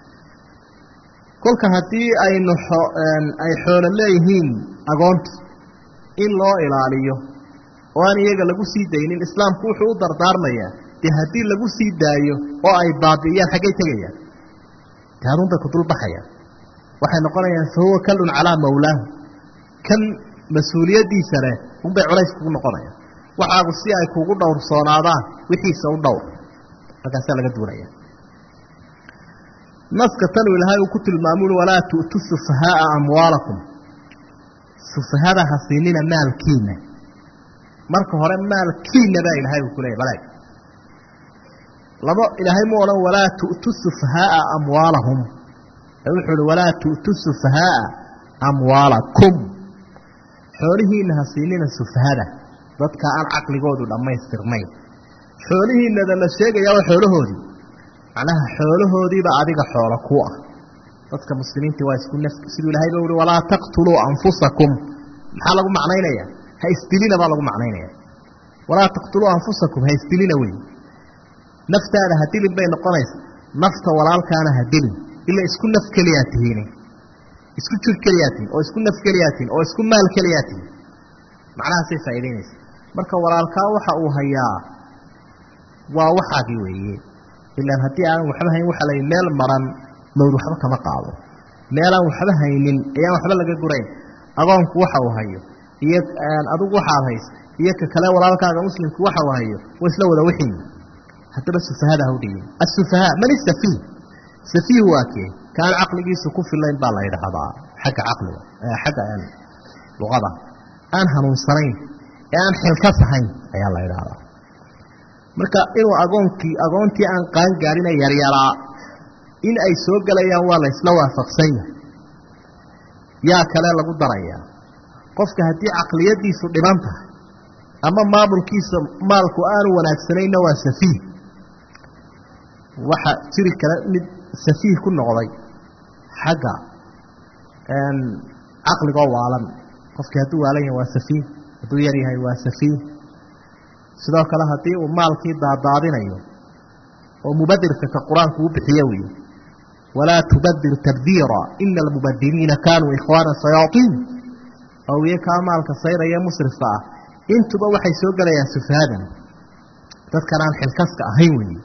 kolka haddii aynu ay xoolo leeyihiin agoonta in loo ilaaliyo oo aan iyaga lagu sii daynin islaamku wuxuu u dardaarmayaa dee haddii lagu sii daayo oo ay baabi'iyaan xaggay tegayaan dee adun bay ku dulbaxayaan waxay noqonayaan fa huwa kallun calaa mawlaahu kan mas-uuliyaddiisa leh unbay culays kugu noqonayaan waxaagu si ay kugu dhowrsoonaadaan wixiisa u dhowr markaasaa laga duunaya naska tanu ilaahay uu ku tilmaamul walaa tu'tu sufahaaa amwaalakum sufahada ha siinina maalkiina marka hore maalkiina baa ilaahay uu ku leeyay baleeg laba ilaahay mu odhan walaa tu'tu sufahaaa amwaalahum ee wuxuu uhi walaa tu'tu sufahaaa amwaalakum xoolihiina ha siinina sufahada dadka aan caqligoodu dhammaystirnayn xoolihiinada la sheegayaa waa xoolahoodii macnaha xoolahoodiiba adiga xoolo ku ah dadka muslimiintii waa isku naf siduu ilahay ba uhi walaa taqtuluu anfusakum maxaa lagu macnaynaya ha isdilina baa lagu macnaynaya walaa taqtuluu anfusakum ha isdilina wey naftaada ha dilin bay noqonaysa nafta walaalkaana ha dilin ila isku naf keliyaa tihiin isku jir keliyaa tihin oo isku naf keliyaa tihin oo isku maal keliyaa tihin macnahaasay faa'idaynaysa marka walaalkaa waxa uu hayaa waa waxaagii weeye ilaan haddii aanan waxba hayn waxa la meel maran mawd waxba kama qaado meelaan waxba haynin ayaan waxba laga gurayn agoonku waxa uu hayo iyo adigu waxaad haysa iyo ka kale walaalkaaga muslimku waxa uu hayo wa isla wada wixiin haddaba sufahada ha u dhigin asufahaa man isafiih safiih waa kee kaan caqligiisu ku filayn baa la yidhaahdaa xagga caqliga xagga luqada aan hanuunsanayn ee aan xilkas ahayn ayaa la yidhaahdaa marka inuu agoonkii agoontii aan qaan gaadhina yaryaraa in ay soo gelayaan waa la isla waafaqsan yahay yaa kale lagu darayaa qofka haddii caqliyadiisu dhiban tahay ama maamulkiisa maalku aanu wanaagsanayna waa safiih waxa jiri kale mid safiih ku noqday xagga caqligoo waalan qofkii hadduu waalan yahay waa safiih hadduu yar yahay waa safiih sidoo kale haddii uu maalkii daadaadinayo oo mubadirka ka qur-aanku u bixiye weye walaa tubadir tabdiira ina almubadiriina kaanuu ikhwaana sayaatiin awiye kaa maalka sayraya musrifka ah intuba waxay soo gelayaan sufaadan dadkan aan xilkaska ahayn weeye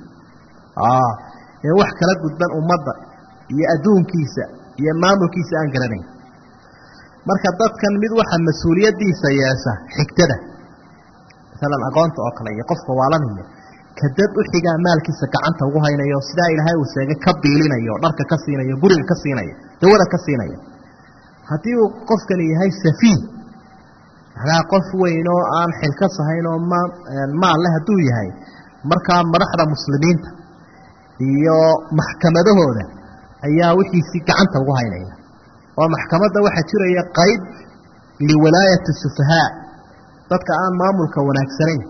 ee wax kala gudban ummadda iyo adduunkiisa iyo maamulkiisa aan garanayn marka dadkan mid waxa mas-uuliyaddiisa yeesha xigtada maalan aqoonta oo kale iyo qofka waalanaya ka dad u xigaa maalkiisa gacanta ugu haynayo sidaa ilaahay uu sheegay ka biilinayo dharka ka siinayo guriga ka siinaya dawada ka siinaya haddii uu qofkani yahay safiih macnaha qof weyn oo aan xilkas ahayn oo ma maal leh hadduu yahay markaa madaxda muslimiinta iyo maxkamadahooda ayaa wixiisii gacanta ugu haynaya oo maxkamadda waxaa jiraya qayb liwalaayati sufahaa dadka aan maamulka wanaagsanayn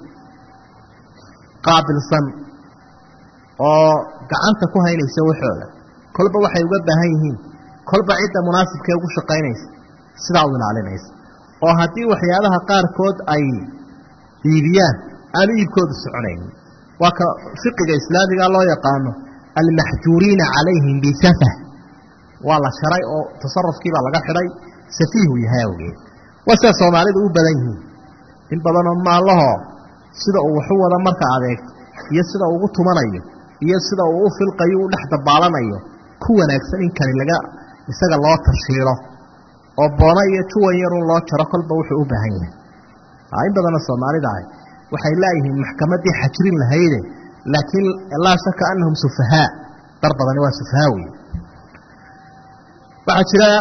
qaabilsan oo gacanta ku haynaysa waxooda kolba waxay uga baahan yihiin kolba cidda munaasibkee ugu shaqaynaysa sidaa u ilaalinaysa oo haddii waxyaabaha qaarkood ay iibiyaan aanu iibkoodu soconaynin waa ka fiqiga islaamiga loo yaqaano almaxjuuriina calayhim bisafah waa la sharay oo tasarufkiibaa laga xidhay safiihu yahay awgeed waa sida soomaalidu u badan yihiin in badanoo maallahoo sida uu waxu wada marka adeegto iyo sida uu ugu tumanayo iyo sida uu u filqayo u dhex dabaalanayo ku wanaagsan in kani laga isaga loo tashiilo oo boono iyo juwan yarun loo jaro kolba wuxuu u baahan yahay in badanoo soomaalida ahy waxay laayihiin maxkamaddii xajrin lahayde laakiin laa shaka anahum sufahaa dar badani waa sufahaa wey waxaa jira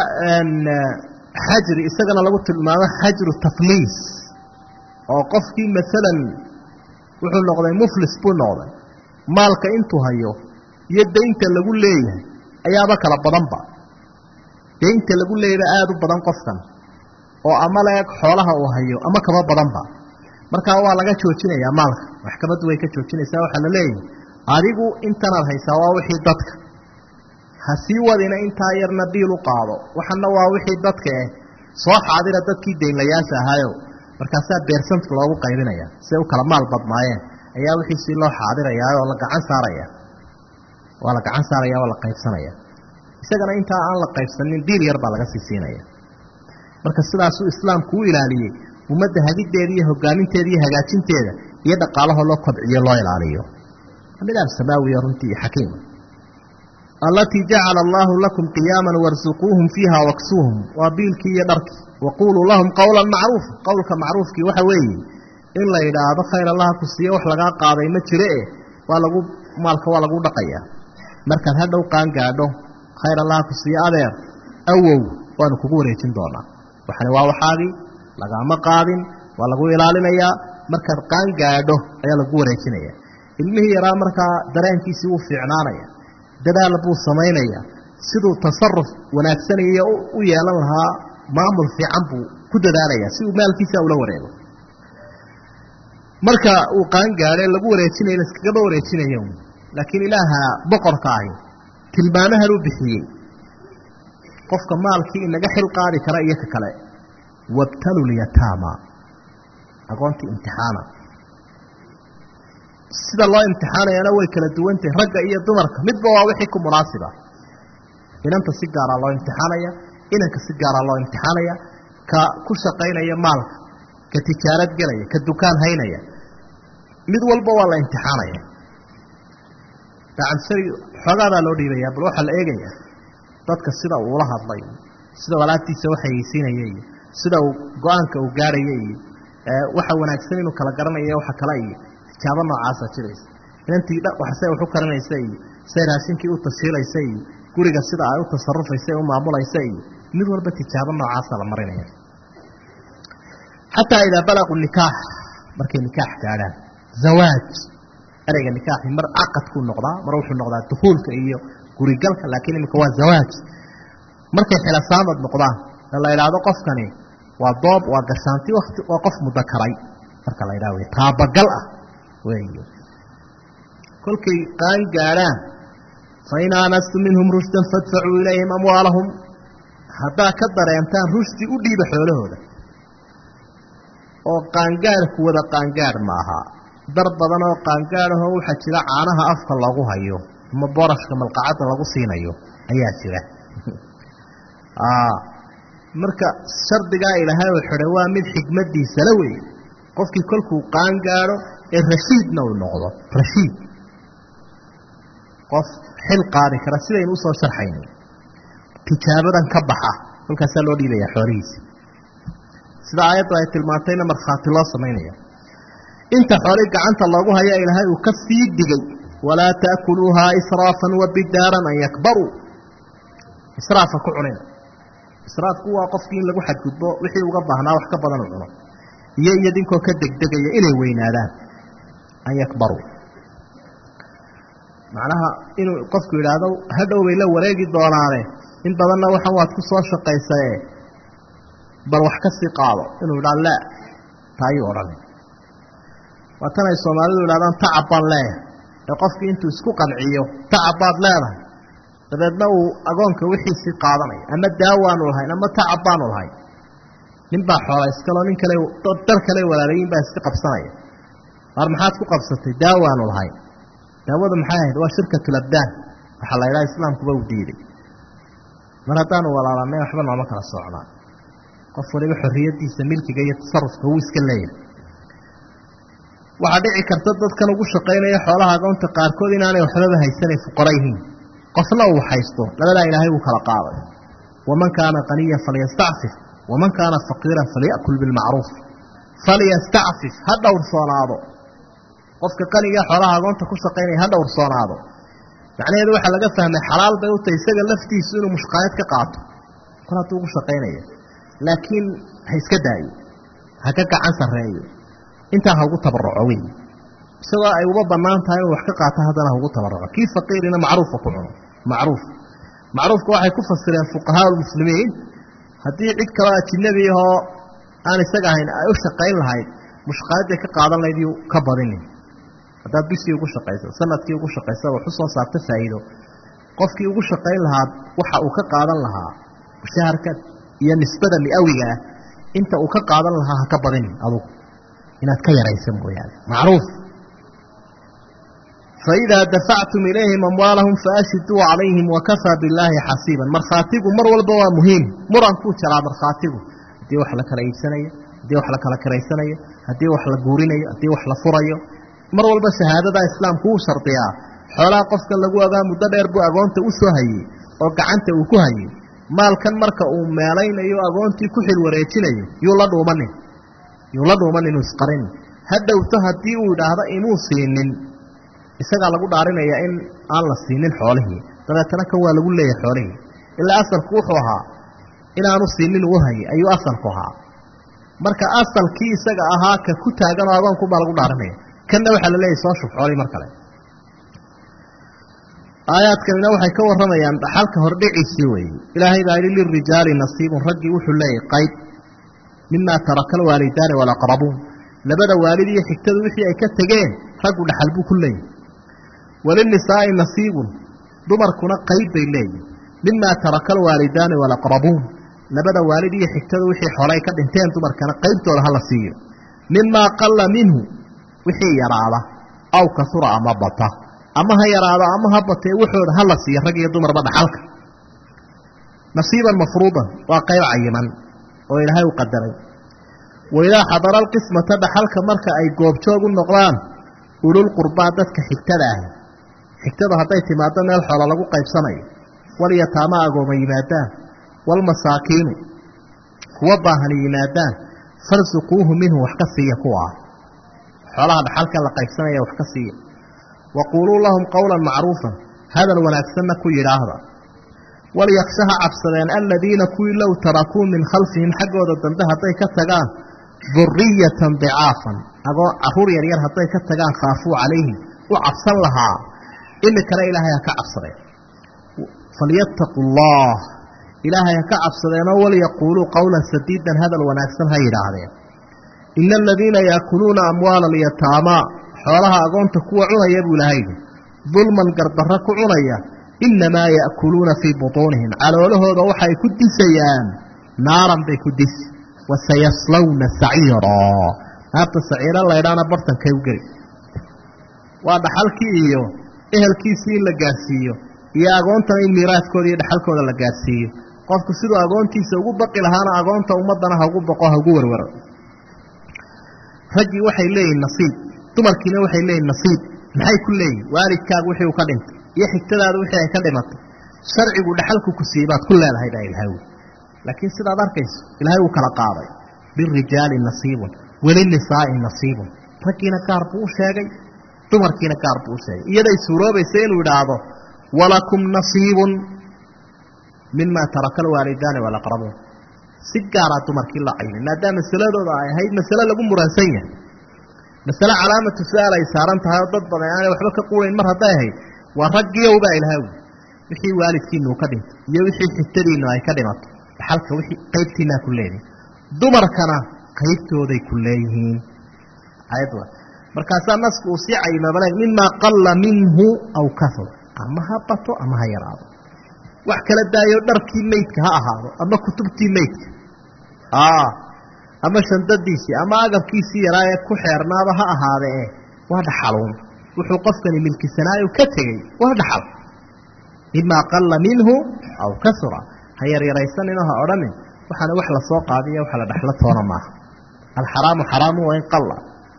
xajri isagana lagu tilmaamo xajru tafliis oo qofkii maalan wuxuu noqday muflis buu noqday maalka intuu hayo iyo daynta lagu leeyahay ayaaba kala badanba daynta lagu leeyahba aada u badan qofkan oo ama leeg xoolaha uu hayo ama kaba badanba markaa waa laga joojinayaa maalka maxkamaddu way ka joojinaysaa waxaa la leeyahay adigu intanaad haysaa waa wixii dadka ha sii wadina intaa yarna biil u qaado waxana waa wixii dadka eh soo xaadira dadkii daynlayaasha ahaayo markaasaa beersantka loogu qaybinaya siday u kala maal badnaayeen ayaa wixiisii loo xaadirayaa oo la gacan saaraya waa la gacan saaraya waa la qaybsanaya isagana intaa aan la qaybsanin diil yar baa laga sii siinaya marka sidaasuu islaamku u ilaaliyey ummadda hagiddeeda iyo hogaaminteeda iyo hagaajinteeda iyo dhaqaalahoo loo kobciyo loo ilaaliyo nidaam samaawiya runtii iyo xakiima allatii jacala allaahu lakum qiyaaman warsuquuhum fiiha waksuuhum waa biilkii iyo dharkii waquuluu lahum qowlan macruufa qowlka macruufkii waxa weeye in la yidhaahdo khayr allaha ku siiyo wax lagaa qaaday ma jire e waa lagu maalka waa lagu dhaqayaa markaad hadhow qaan gaadho khayr allaha ku siiyo adeer awow waanu kugu wareejin doonaa waxani waa waxaagii lagaama qaadin waa lagu ilaalinayaa markaad qaan gaadho ayaa lagu wareejinaya ilmihii yaraa markaa dareenkiisii wuu fiicnaanaya dadaal buu samaynaya siduu tasaruf wanaagsanaya u yeelan lahaa maamul fiican buu ku dadaalaya si uu maalkiisa ula wareego marka uu qaan gaadhe lagu wareejinaya laskagaba wareejinaya laakiin ilaaha boqorka ahi tilmaamahan uu bixiyey qofka maalkii inaga xil qaadi kara iyo ka kale wabtalu lyataama aqoontii imtixaana sida loo imtixaanayana way kala duwantahay ragga iyo dumarka midba waa wixii ku munaasiba inanta si gaaraa loo imtixaanaya inanka si gaaraa loo imtixaanaya ka ku shaqaynaya maalka ka tijaarad gelaya ka dukaan haynaya mid walba waa la imtixaanaya dacansari xoogaadaa loo dhiibaya bal waxaa la eegaya dadka sida uu ula hadlay sida walaabtiisa waxayeysiinaya iyo sida uu go-aanka uu gaarhaya iyo waxa wanaagsan inuu kala garanayo waxa kale iyo tijaabo noocaasa jiraysa inantii say wax u karinaysa iyo say raashinkii u tashiilaysa iyo guriga sida ay u tasarufaysa u maamulaysa iyo mid walba tijaabo noocaasa la marinaya xataa idaa balaquu nikaax markay nikaax gaadhaan zawaaj ereyga nikaaxi mar caqadkuu noqdaa mar wuxuu noqdaa dukuulka iyo gurigalka laakiin iminka waa zawaaj markay xilasaamad noqdaan ee la idhaahdo qofkani waa doob waa gashaanti wati waa qof mudakaray marka la idhaha wey taabagal ah wey kolkay qaan gaadhaan fain aanastum minhum rushdan fadfacuu ilayhim amwaalahum haddaa ka dareentaan rushdi u dhiiba xoolahooda oo qaangaadhku wada qaangaadh maaha dar badan oo qaangaadhahoo waxaa jira caanaha afka lagu hayo ama borashka malqacadda lagu siinayo ayaa jira marka shardigaa ilaahay oo xidhay waa mid xikmadiisala wey qofkii kolkuu qaan gaadho ee rashiidna uu noqdo rashiid qof xil qaadi kara sidaynu usoo sharxayno tijaabadan ka baxa kolkaasaa loo dhiibayaa xoolihiisa sida aayaddu ay tilmaantayna markhaati loo samaynaya inta xooli gacanta loogu haya ilaahay uu ka sii digay walaa taakuluuhaa israafan wa bidaaran an yakbaruu israafa ku cunina israafku waa qofkii in lagu xadgudbo wixii uga baahnaa wax ka badan u cuno iyo iyadinkoo ka degdegaya inay weynaadaan an yakbaruu macnaha inuu qofku yidhaahdo hadhow bay la wareegi doonaane in badanna waxan waad ku soo shaqaysae bal wax ka sii qaado inuu idhaa la taayuu odhanay waa tan ay soomaalidu idhahdaan tacab baan leeyahay ee qofkii intuu isku qanciyo tacab baad leedahay dabeedna uu agoonka wixiisii qaadanaya ama daawaanu lahayn ama tacab baanu lahayn nin baa xoola iskaloo nin kale dar kale walaalayin baa iska qabsanaya waar maxaad ku qabsatay daawaanu lahayn daawadu maxay ahayd waa shirkatulabdaan waxaa la idhaha islaamkuba u diiday mar haddaanu walaalanay waxba nooma kala socnaa qof waliba xorriyadiisa milkiga iyo tasarufka wuu iska leeyahay waxaa dhici karta dadkan ugu shaqaynaya xoolaha agoonta qaarkood inaanay waxbaba haysanay fuqara yihiin qofna uu haysto labadaa ilaahay wuu kala qaaday waman kaana qaniyan falyastacfif waman kaana faqiiran falya'kul bilmacruuf falyastacfif ha dhowrsoonaado qofka qaniga xoolaha agoonta ku shaqaynaya ha dhowrsoonaado macnaheedu waxaa laga fahmay xalaal bay u tahay isaga laftiisu inuu mushqaayad ka qaato kol hadduu ugu shaqaynaya laakiin ha iska daayo ha ka gacan sarreeyo intaa ha ugu tabaruco wey isagoo ay uba bannaan tahay inuu wax ka qaato haddana ha ugu tabaruco kii faqiirina macruufka ku cuno macruuf macruufka waxay ku fasireen fuqahaa lmuslimiin haddii cid kaloo ajinabi ahoo aan isaga ahayn ay u shaqayn lahayd mushqaayadday ka qaadan lahayd yuu ka badinin haddaad bishii ugu shaqayso sanadkii ugu shaqaysa wax u soo saarta faa'iido qofkii ugu shaqayn lahaa waxa uu ka qaadan lahaa mushaharka iyo nisbada miawiga ah inta uu ka qaadan lahaa ha ka badinin adugu inaad ka yaraysa mooyaane macruuf faidaa dafactum ilayhim amwaalahum faashhiduu calayhim wakafaa billaahi xasiiban markhaatigu mar walba waa muhiim murankuu jaraa markhaatigu haddii wax la kala iibsanayo haddii wax la kala kiraysanayo haddii wax la guurinayo haddii wax la furayo mar walba shahaadada islaamku wuu shardiyaa xoolaha qofkan lagu ogaa muddo dheer buu agoonta u soo hayey oo gacanta uu ku hayey maalkan marka uu meelaynayo agoontii ku xil wareejinayo yuu la dhuumanin yuu la dhuuman inuu isqarin ha dhowto haddii uu idhaahdo inuu siinin isagaa lagu dhaarinaya in aan la siinin xoolihii dabeetana kan waa lagu leeyahay xoolihii ilaa asalku wuxuu ahaa inaanu siinin uu hayay ayuu asalku ahaa marka asalkii isaga ahaa ka ku taaganoo agoonkunbaa lagu dhaarinaya kanna waxaa la leeyahay soo shub xoolihii mar kale aayaadkanina waxay ka warramayaan dhaxalka hordhiciisii weeye ilaahay baa yidhi lirijaali nasiibun raggii wuxuu leeyahay qayb mimaa taraka alwaalidaani walaqrabuun labada waalid iyo xigtadu wixii ay ka tegeen raggu dhaxal buu ku leeyahy walinisaa'i nasiibun dumarkuna qayb bay leeyihin mimaa taraka alwaalidaani walaqrabuun labada waalid iyo xigtadu wixii xolay ka dhinteen dumarkana qaybtooda hala siiyo mimaa qalla minhu wixii yaraada aw kasura ama bata ama ha yaraado ama ha batee waxooda hala siiyo rag iyo dumarba dhaxalka nasiiban mafruudan waa qayb cayiman oo ilaahay u qadaray waidaa xadara alqismata dhaxalka marka ay goobjoog u noqdaan ululqurbaa dadka xigtada ah xigtada hadday timaado meel xoola lagu qaybsanayo walyataama agooma yimaadaan waalmasaakiinu kuwa baahani yimaadaan farsuquuhu minhu wax ka siiya kuwa ah xoolaha dhaxalka la qaybsanaya wax ka siiya waquuluu lahum qowlan macruufan hadal wanaagsanna ku yidhaahda walyaksha ha cabsadeen aladiina kuwii low tarakuu min khalfihim xaggooda dambe hadday ka tagaan duriyatan dicaafan agoo caruur yaryar hadday ka tagaan khaafuu calayhim u cabsan lahaa imikana ilaahay ha ka cabsadeen falyattaquu allah ilaahay ha ka cabsadeenoo walyaquuluu qowlan sadiidan hadal wanaagsan ha yidhaahdeen ina aladiina yaakuluuna amwaala alyataamaa xoolaha agoonta kuwa cunaya buu ilahay yidhi dulman gardarro ku cunaya innamaa ya'kuluuna fii butuunihim caloolahooda waxay ku disayaan naaran bay ku disi wasayaslawna saciiraa naarta saciiro laydhaana bartankay u geli waa dhaxalkii iyo ehelkiisii in la gaadhsiiyo iyo agoontana in miiraadkooda iyo dhaxalkooda la gaadhsiiyo qofku siduu agoontiisa ugu baqi lahaana agoonta ummaddana ha ugu baqo ha ugu werwero raggii waxay leeyihin nasiib dumarkiina waxay leeyihin nasiib maxay ku leeyihin waalidkaagu wixii uu ka dhintay iyo xigtadaada wixii ay ka dhimatay sharcigu dhaxalku ku siiyey baad ku leedahay baa ilahay wy laakiin sidaad arkayso ilaahay uu kala qaaday lirijaali nasiibun welinisaa'i nasiibun raggiina gaar buu u sheegay dumarkiina gaar buu u sheegay iyaday suuroobaysa inuu idhaahdo walakum nasiibun mima taraka alwaalidaani walaqrabuun si gaaraa dumarkii la caynay maadaama masaladooda ay ahayd masale lagu muransan yahay masale calaamatu su-aal ay saaran tahay oo dad badan aanay waxba ka quurayn mar hadday ahayd waa raggiyow baa ilaha wy wixii waalidkiinu ka dhintay iyo wixii xigtadiinu ay ka dhimato dhaxalka wixii qaybtiinaa ku leedihin dumarkana qaybtooday ku leeyihiin ayad markaasaa nasku uu sii cayimabale mimaa qalla minhu aw kahur ama ha bato ama ha yaraado wax kala daayo dharkii meydka ha ahaado ama kutubtii meydka ama shandadiisii ama agabkiisii yaraa ee ku xeernaaba ha ahaadee waa dhaxaluun wuxuu qofkani milkisanaayo ka tegey waa dhaxal mimaa qalla minhu aw kasura ha yaryaraysaninoo ha odhanin waxaana wax la soo qaadiyo waxa la dhexlo toona maaha alxaraamu xaraamu waa in qalla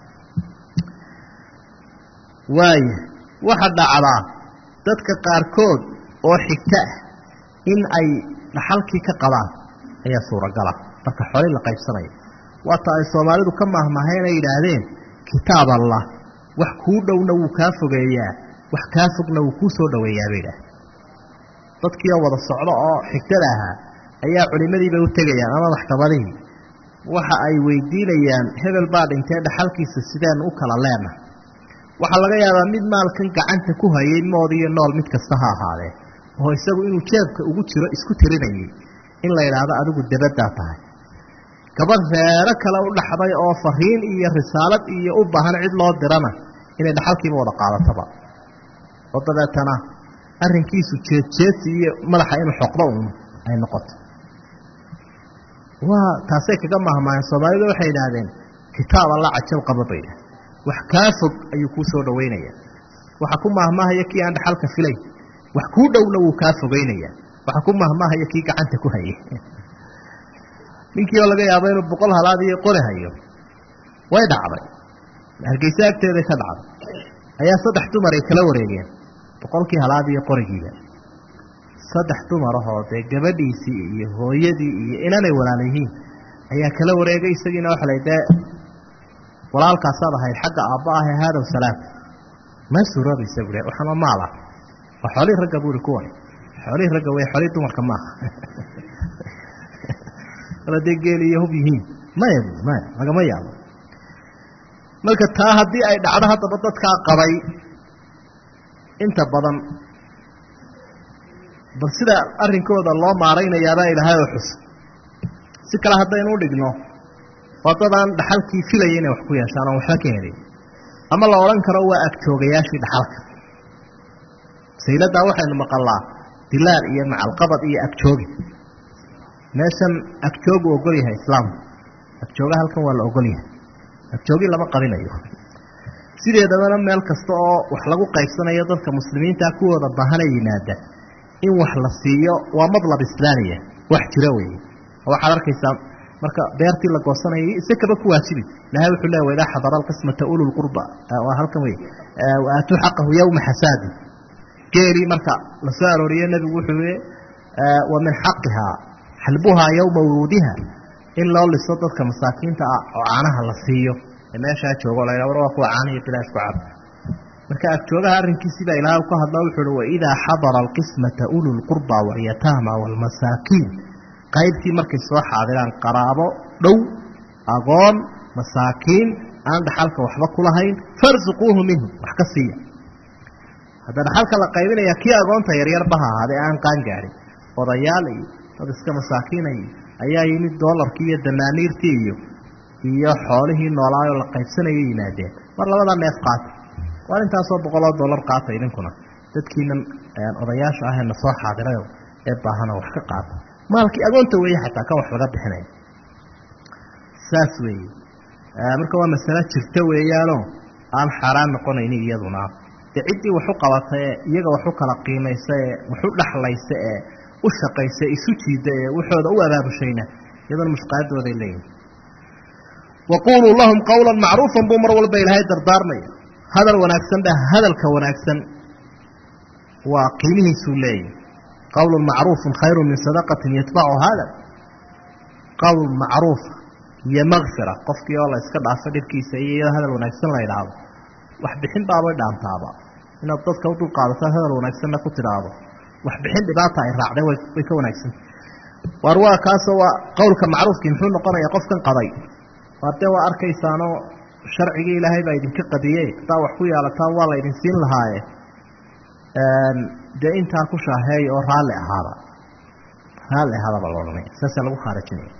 waaya waxa dhacdaa dadka qaarkood oo xigto ah in ay dhaxalkii ka qabaan ayaa suuragala marka xooli la qaybsanaya waata ay soomaalidu ka maahmaaheen ay yidhaahdeen kitaab allah wax kuu dhowna wuu kaa fogeeyaa wax kaa fogna wuu kuu soo dhoweeyaa bay idhaaheen dadkiioo wada socdo oo xigtada ahaa ayaa culimadiibay u tegayaan ama maxkamadihii waxa ay weydiinayaan hebel baa dhintee dhaxalkiisa sideenu u kala leenahay waxaa laga yaabaa mid maalkan gacanta ku hayay mood iyo nool mid kasta ha ahaadee oo isagu inuu jeebka ugu jiro isku tirinayay in la yidhaahdo adigu debaddaa tahay gabadh reero kale u dhaxday oo fariin iyo risaalad iyo u baahan cid loo dirana inay dhaxalkiiba wada qaadataba oo dabeetana arrinkiisu jeedjeedsi iyo madaxa inuu xoqdo uun ay noqoto waa taasay kaga mahmaaheen soomaalidu waxay idhaahdeen kitaab alla cajab qaba bay idhahdeen wax kaa fog ayuu kuu soo dhaweynaya waxa ku mahmaahaya kii aan dhaxalka filayn wax kuu dhowna wuu kaa fogeynaya waxa ku mahmaahaya kii gacanta ku hayay ninkii oo laga yaabo inuu boqol halaad iyo qori hayo way dhacday hargeysa agteeday ka dhacday ayaa saddex dumar ay kala wareegeen boqolkii halaad iyo qorigiiba saddex dumar ahoo dee gabadhiisii iyo hooyadii iyo inanay walaala yihiin ayaa kala wareegay isagiina waxa la dee walaalkaasaad ahayd xagga aabba ah ee haadow salaam ma suuroobaysa bule waxama maala waa xoolihii ragga buuri kuwani xoolihii ragga wey xoolihii dumarka maaha dee geel iyo hub yihiin maya bu maya lagama yaabo marka taa haddii ay dhacdo haddaba dadkaa qabay inta badan bal sida arrinkooda loo maaraynayaabaa ilaahay oo xus si kale haddaynu u dhigno waa dadaan dhaxalkii filaya inay wax ku yeeshaan oon waxba ka helin ama la odhan karo waa agjoogayaashii dhaxalka sayladaa waxaynu maqalaa dilaal iyo macalqabad iyo agjoogi meeshan agjoogu ogol yahay islaamku agjooga halkan waa la ogol yahay agjoogi lama qabinayo sideedabana meel kasta oo wax lagu qaybsanayo dadka muslimiinta kuwooda baahana yimaada in wax la siiyo waa madlab islaamiya wax jira weeye waxaad arkaysaa marka beertii la goosanayay isekaba ku waajibi ilahay wuxuu leeya waidaa xadara alqismata ulu lqurba waa halkan wey waatuu xaqahu yowma xasaadi geelii marka la soo arooriye nebigu wuxuu yihi wa min xaqihaa xalbuhaa yowma wuruudiha in loo liso dadka masaakiinta ah oo caanaha la siiyo ee meeshaa joogo la war waa kuwa caanihi bilaash ku cab marka agjoogaha arrinkiisii baa ilaahay ka hadla wuxuu uhi waidaa xadara alqismata ulu lqurba walyataama waalmasaakiin qaybtii markay soo xaadiraan qaraabo dhow agoon masaakiin aan dhaxalka waxba ku lahayn farsuquuhu minhu wax ka siiya hadda dhaxalka la qaybinaya kii agoonta yaryarba ha ahaadee aan qaan gaadhin odayaal iyo dad iska masaakiinay ayaa yimid doolarkii iyo danaaniirtii iyo iyo xoolihii noolaayoo la qaybsanayo yimaadeen mar labada neef qaata waar intaasoo boqoloo dollar qaata idinkuna dadkiinan odayaasha ahee na soo xaadirayo ee baahana wax ka qaata maalkii agoonta weeye xataa kan wax laga bixinaya saas weeye marka waa masalo jirta weeyaanoo aan xaaraan noqonaynin iyaduna dee ciddii waxu qabata ee iyaga waxu kala qiimaysa ee waxu dhexlaysa ee u shaqaysa isu jiida ee waxooda u abaabushayna iyaduna mushqaadooday leeyihin waquuluu lahum qawlan macruufan buu mar walba ilaahay dardaarmaya hadal wanaagsan ba hadalka wanaagsan waa qiimihiisuu leeyahy qawlun macruufun khayru min sadaqatin yatbacu hada qawl macruuf iyo makfira qofkii oo la iska dhaafo dhibkiisa iyo iyadoo hadal wanaagsan la idhaahdo wax bixin baabay dhaantaaba inaad dadka u dulqaadato hadal wanaagsanna ku tidhaahdo wax bixin dhibaata ay raacday way ka wanaagsan waar waa kaasoo waa qowlka macruufkii muxuu noqonaya qofkan qaday waar dee waa arkaysaanoo sharcigii ilaahay baa idinka qadiye haddaa wax ku yaalataan waa la idin siin lahaaye dee intaa ku shaaheey oo raalli ahaada raalli ahaadaba la odhanaya saasaa lagu khaarijinaya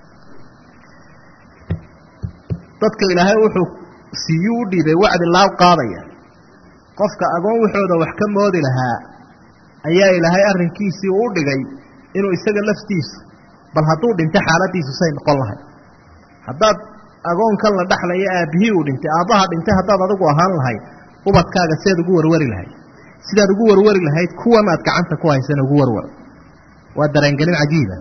dadka ilaahay wuxuu siiyuu u dhiibay wacdi laab qaadaya qofka agoon waxooda wax ka moodi lahaa ayaa ilaahay arrinkiisii u dhigay inuu isaga laftiisu bal hadduu dhinto xaaladiisu say noqon lahay haddaad agoonkan la dhexlaya aabbihii uu dhintay aabbaha dhintay haddaad adigu ahaan lahayd ubadkaaga seed ugu warwari lahayd sidaad ugu warwari lahayd kuwan aad gacanta ku haysana ugu warwar waa dareengelin cajiiba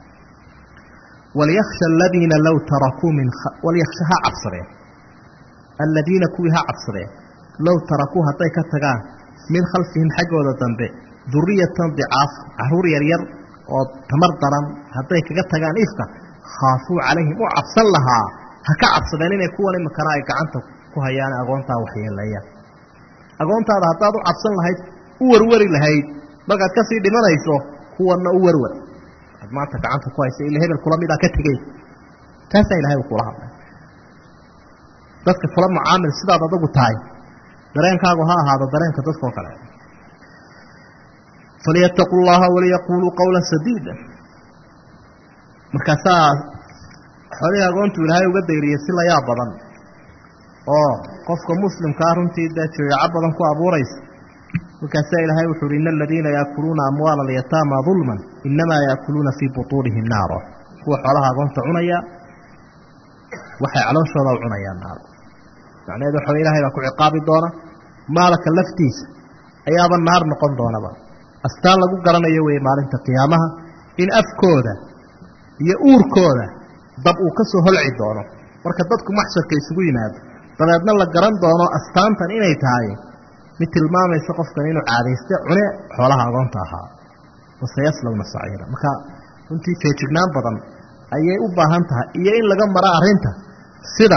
walyaksha aladiina low tarakuu min walyaksha ha cabsadeen aladiina kuwii ha cabsadeen low tarakuu hadday ka tagaan min khalfihim xaggooda dambe duriyatan dicaafa caruur yaryar oo tamar daran hadday kaga tagaan ifka khaafuu calayhim u cabsan lahaa ha ka cabsadeen inay kuwan imakana ay gacanta ku hayaan agoontaa waxyeeleeyaan agoontaada haddaad u cabsan lahayd u warwari lahayd markaad kasii dhimanayso kuwanna u warwar ad maanta gacanta ku haysa ila hebel kula midaa ka tegey taasaa ilahay uu kula hadlay dadka kula mucaamil sidaad adagu tahay dareenkaagu ha ahaado dareenka dadkao kale falyattaquu llaha waliyaquluu qawla sadiida markaasaa xoolihii agoontu ilaahay uga dayriyey si layaab badan oo qofka muslimkaa runtii dee jaweeco badan ku abuuraysa markaasaa ilaahay wuxu uhi ina aladiina yaakuluuna amwaala alyataama dulman inamaa yaakuluuna fii butuunihim naaro kuwa xoolaha agoonta cunaya waxay calooshooda u cunayaan naaro macnaheedu waxa ilahay baa ku ciqaabi doona maalka laftiisa ayaaba naar noqon doonaba astaan lagu garanayo wey maalinta qiyaamaha in afkooda iyo uurkooda dab uu ka soo holci doono marka dadku maxsharka isugu yimaado dabeedna la garan doono astaantan inay tahay mid tilmaamaysa qofkan inuu caadayste cune xoolaha agoonta ahaa waseyaslawna saciira marka runtii feejignaan badan ayay u baahan tahay iyo in laga maro arrinta sida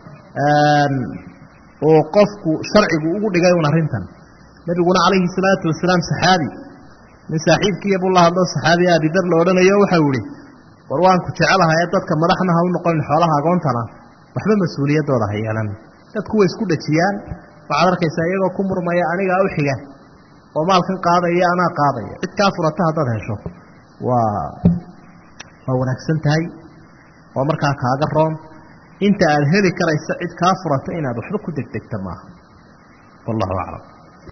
uu qofku sharcigu ugu dhigay un arrintan nebiguna calayhi salaatu wasalaam saxaabi nin saaxiibkiiya buu la hadlo saxaabiya abidar la odhanayo waxau ihi war waan ku jecelahay ee dadka madaxna ha u noqonin xoolaha agoontana waxba mas-uuliyaddooda ha yeelan dadku way isku dhajiyaan waxaad arkaysaa iyagoo ku murmaya anigaa u xiga oo maalkan qaadaya anaa qaadaya cid kaa furata haddaad hesho waa waa wanaagsan tahay oo markaa kaaga roon inta aad heli karaysa cid kaa furata inaad waxba ku degdegta maaha wallahu aclam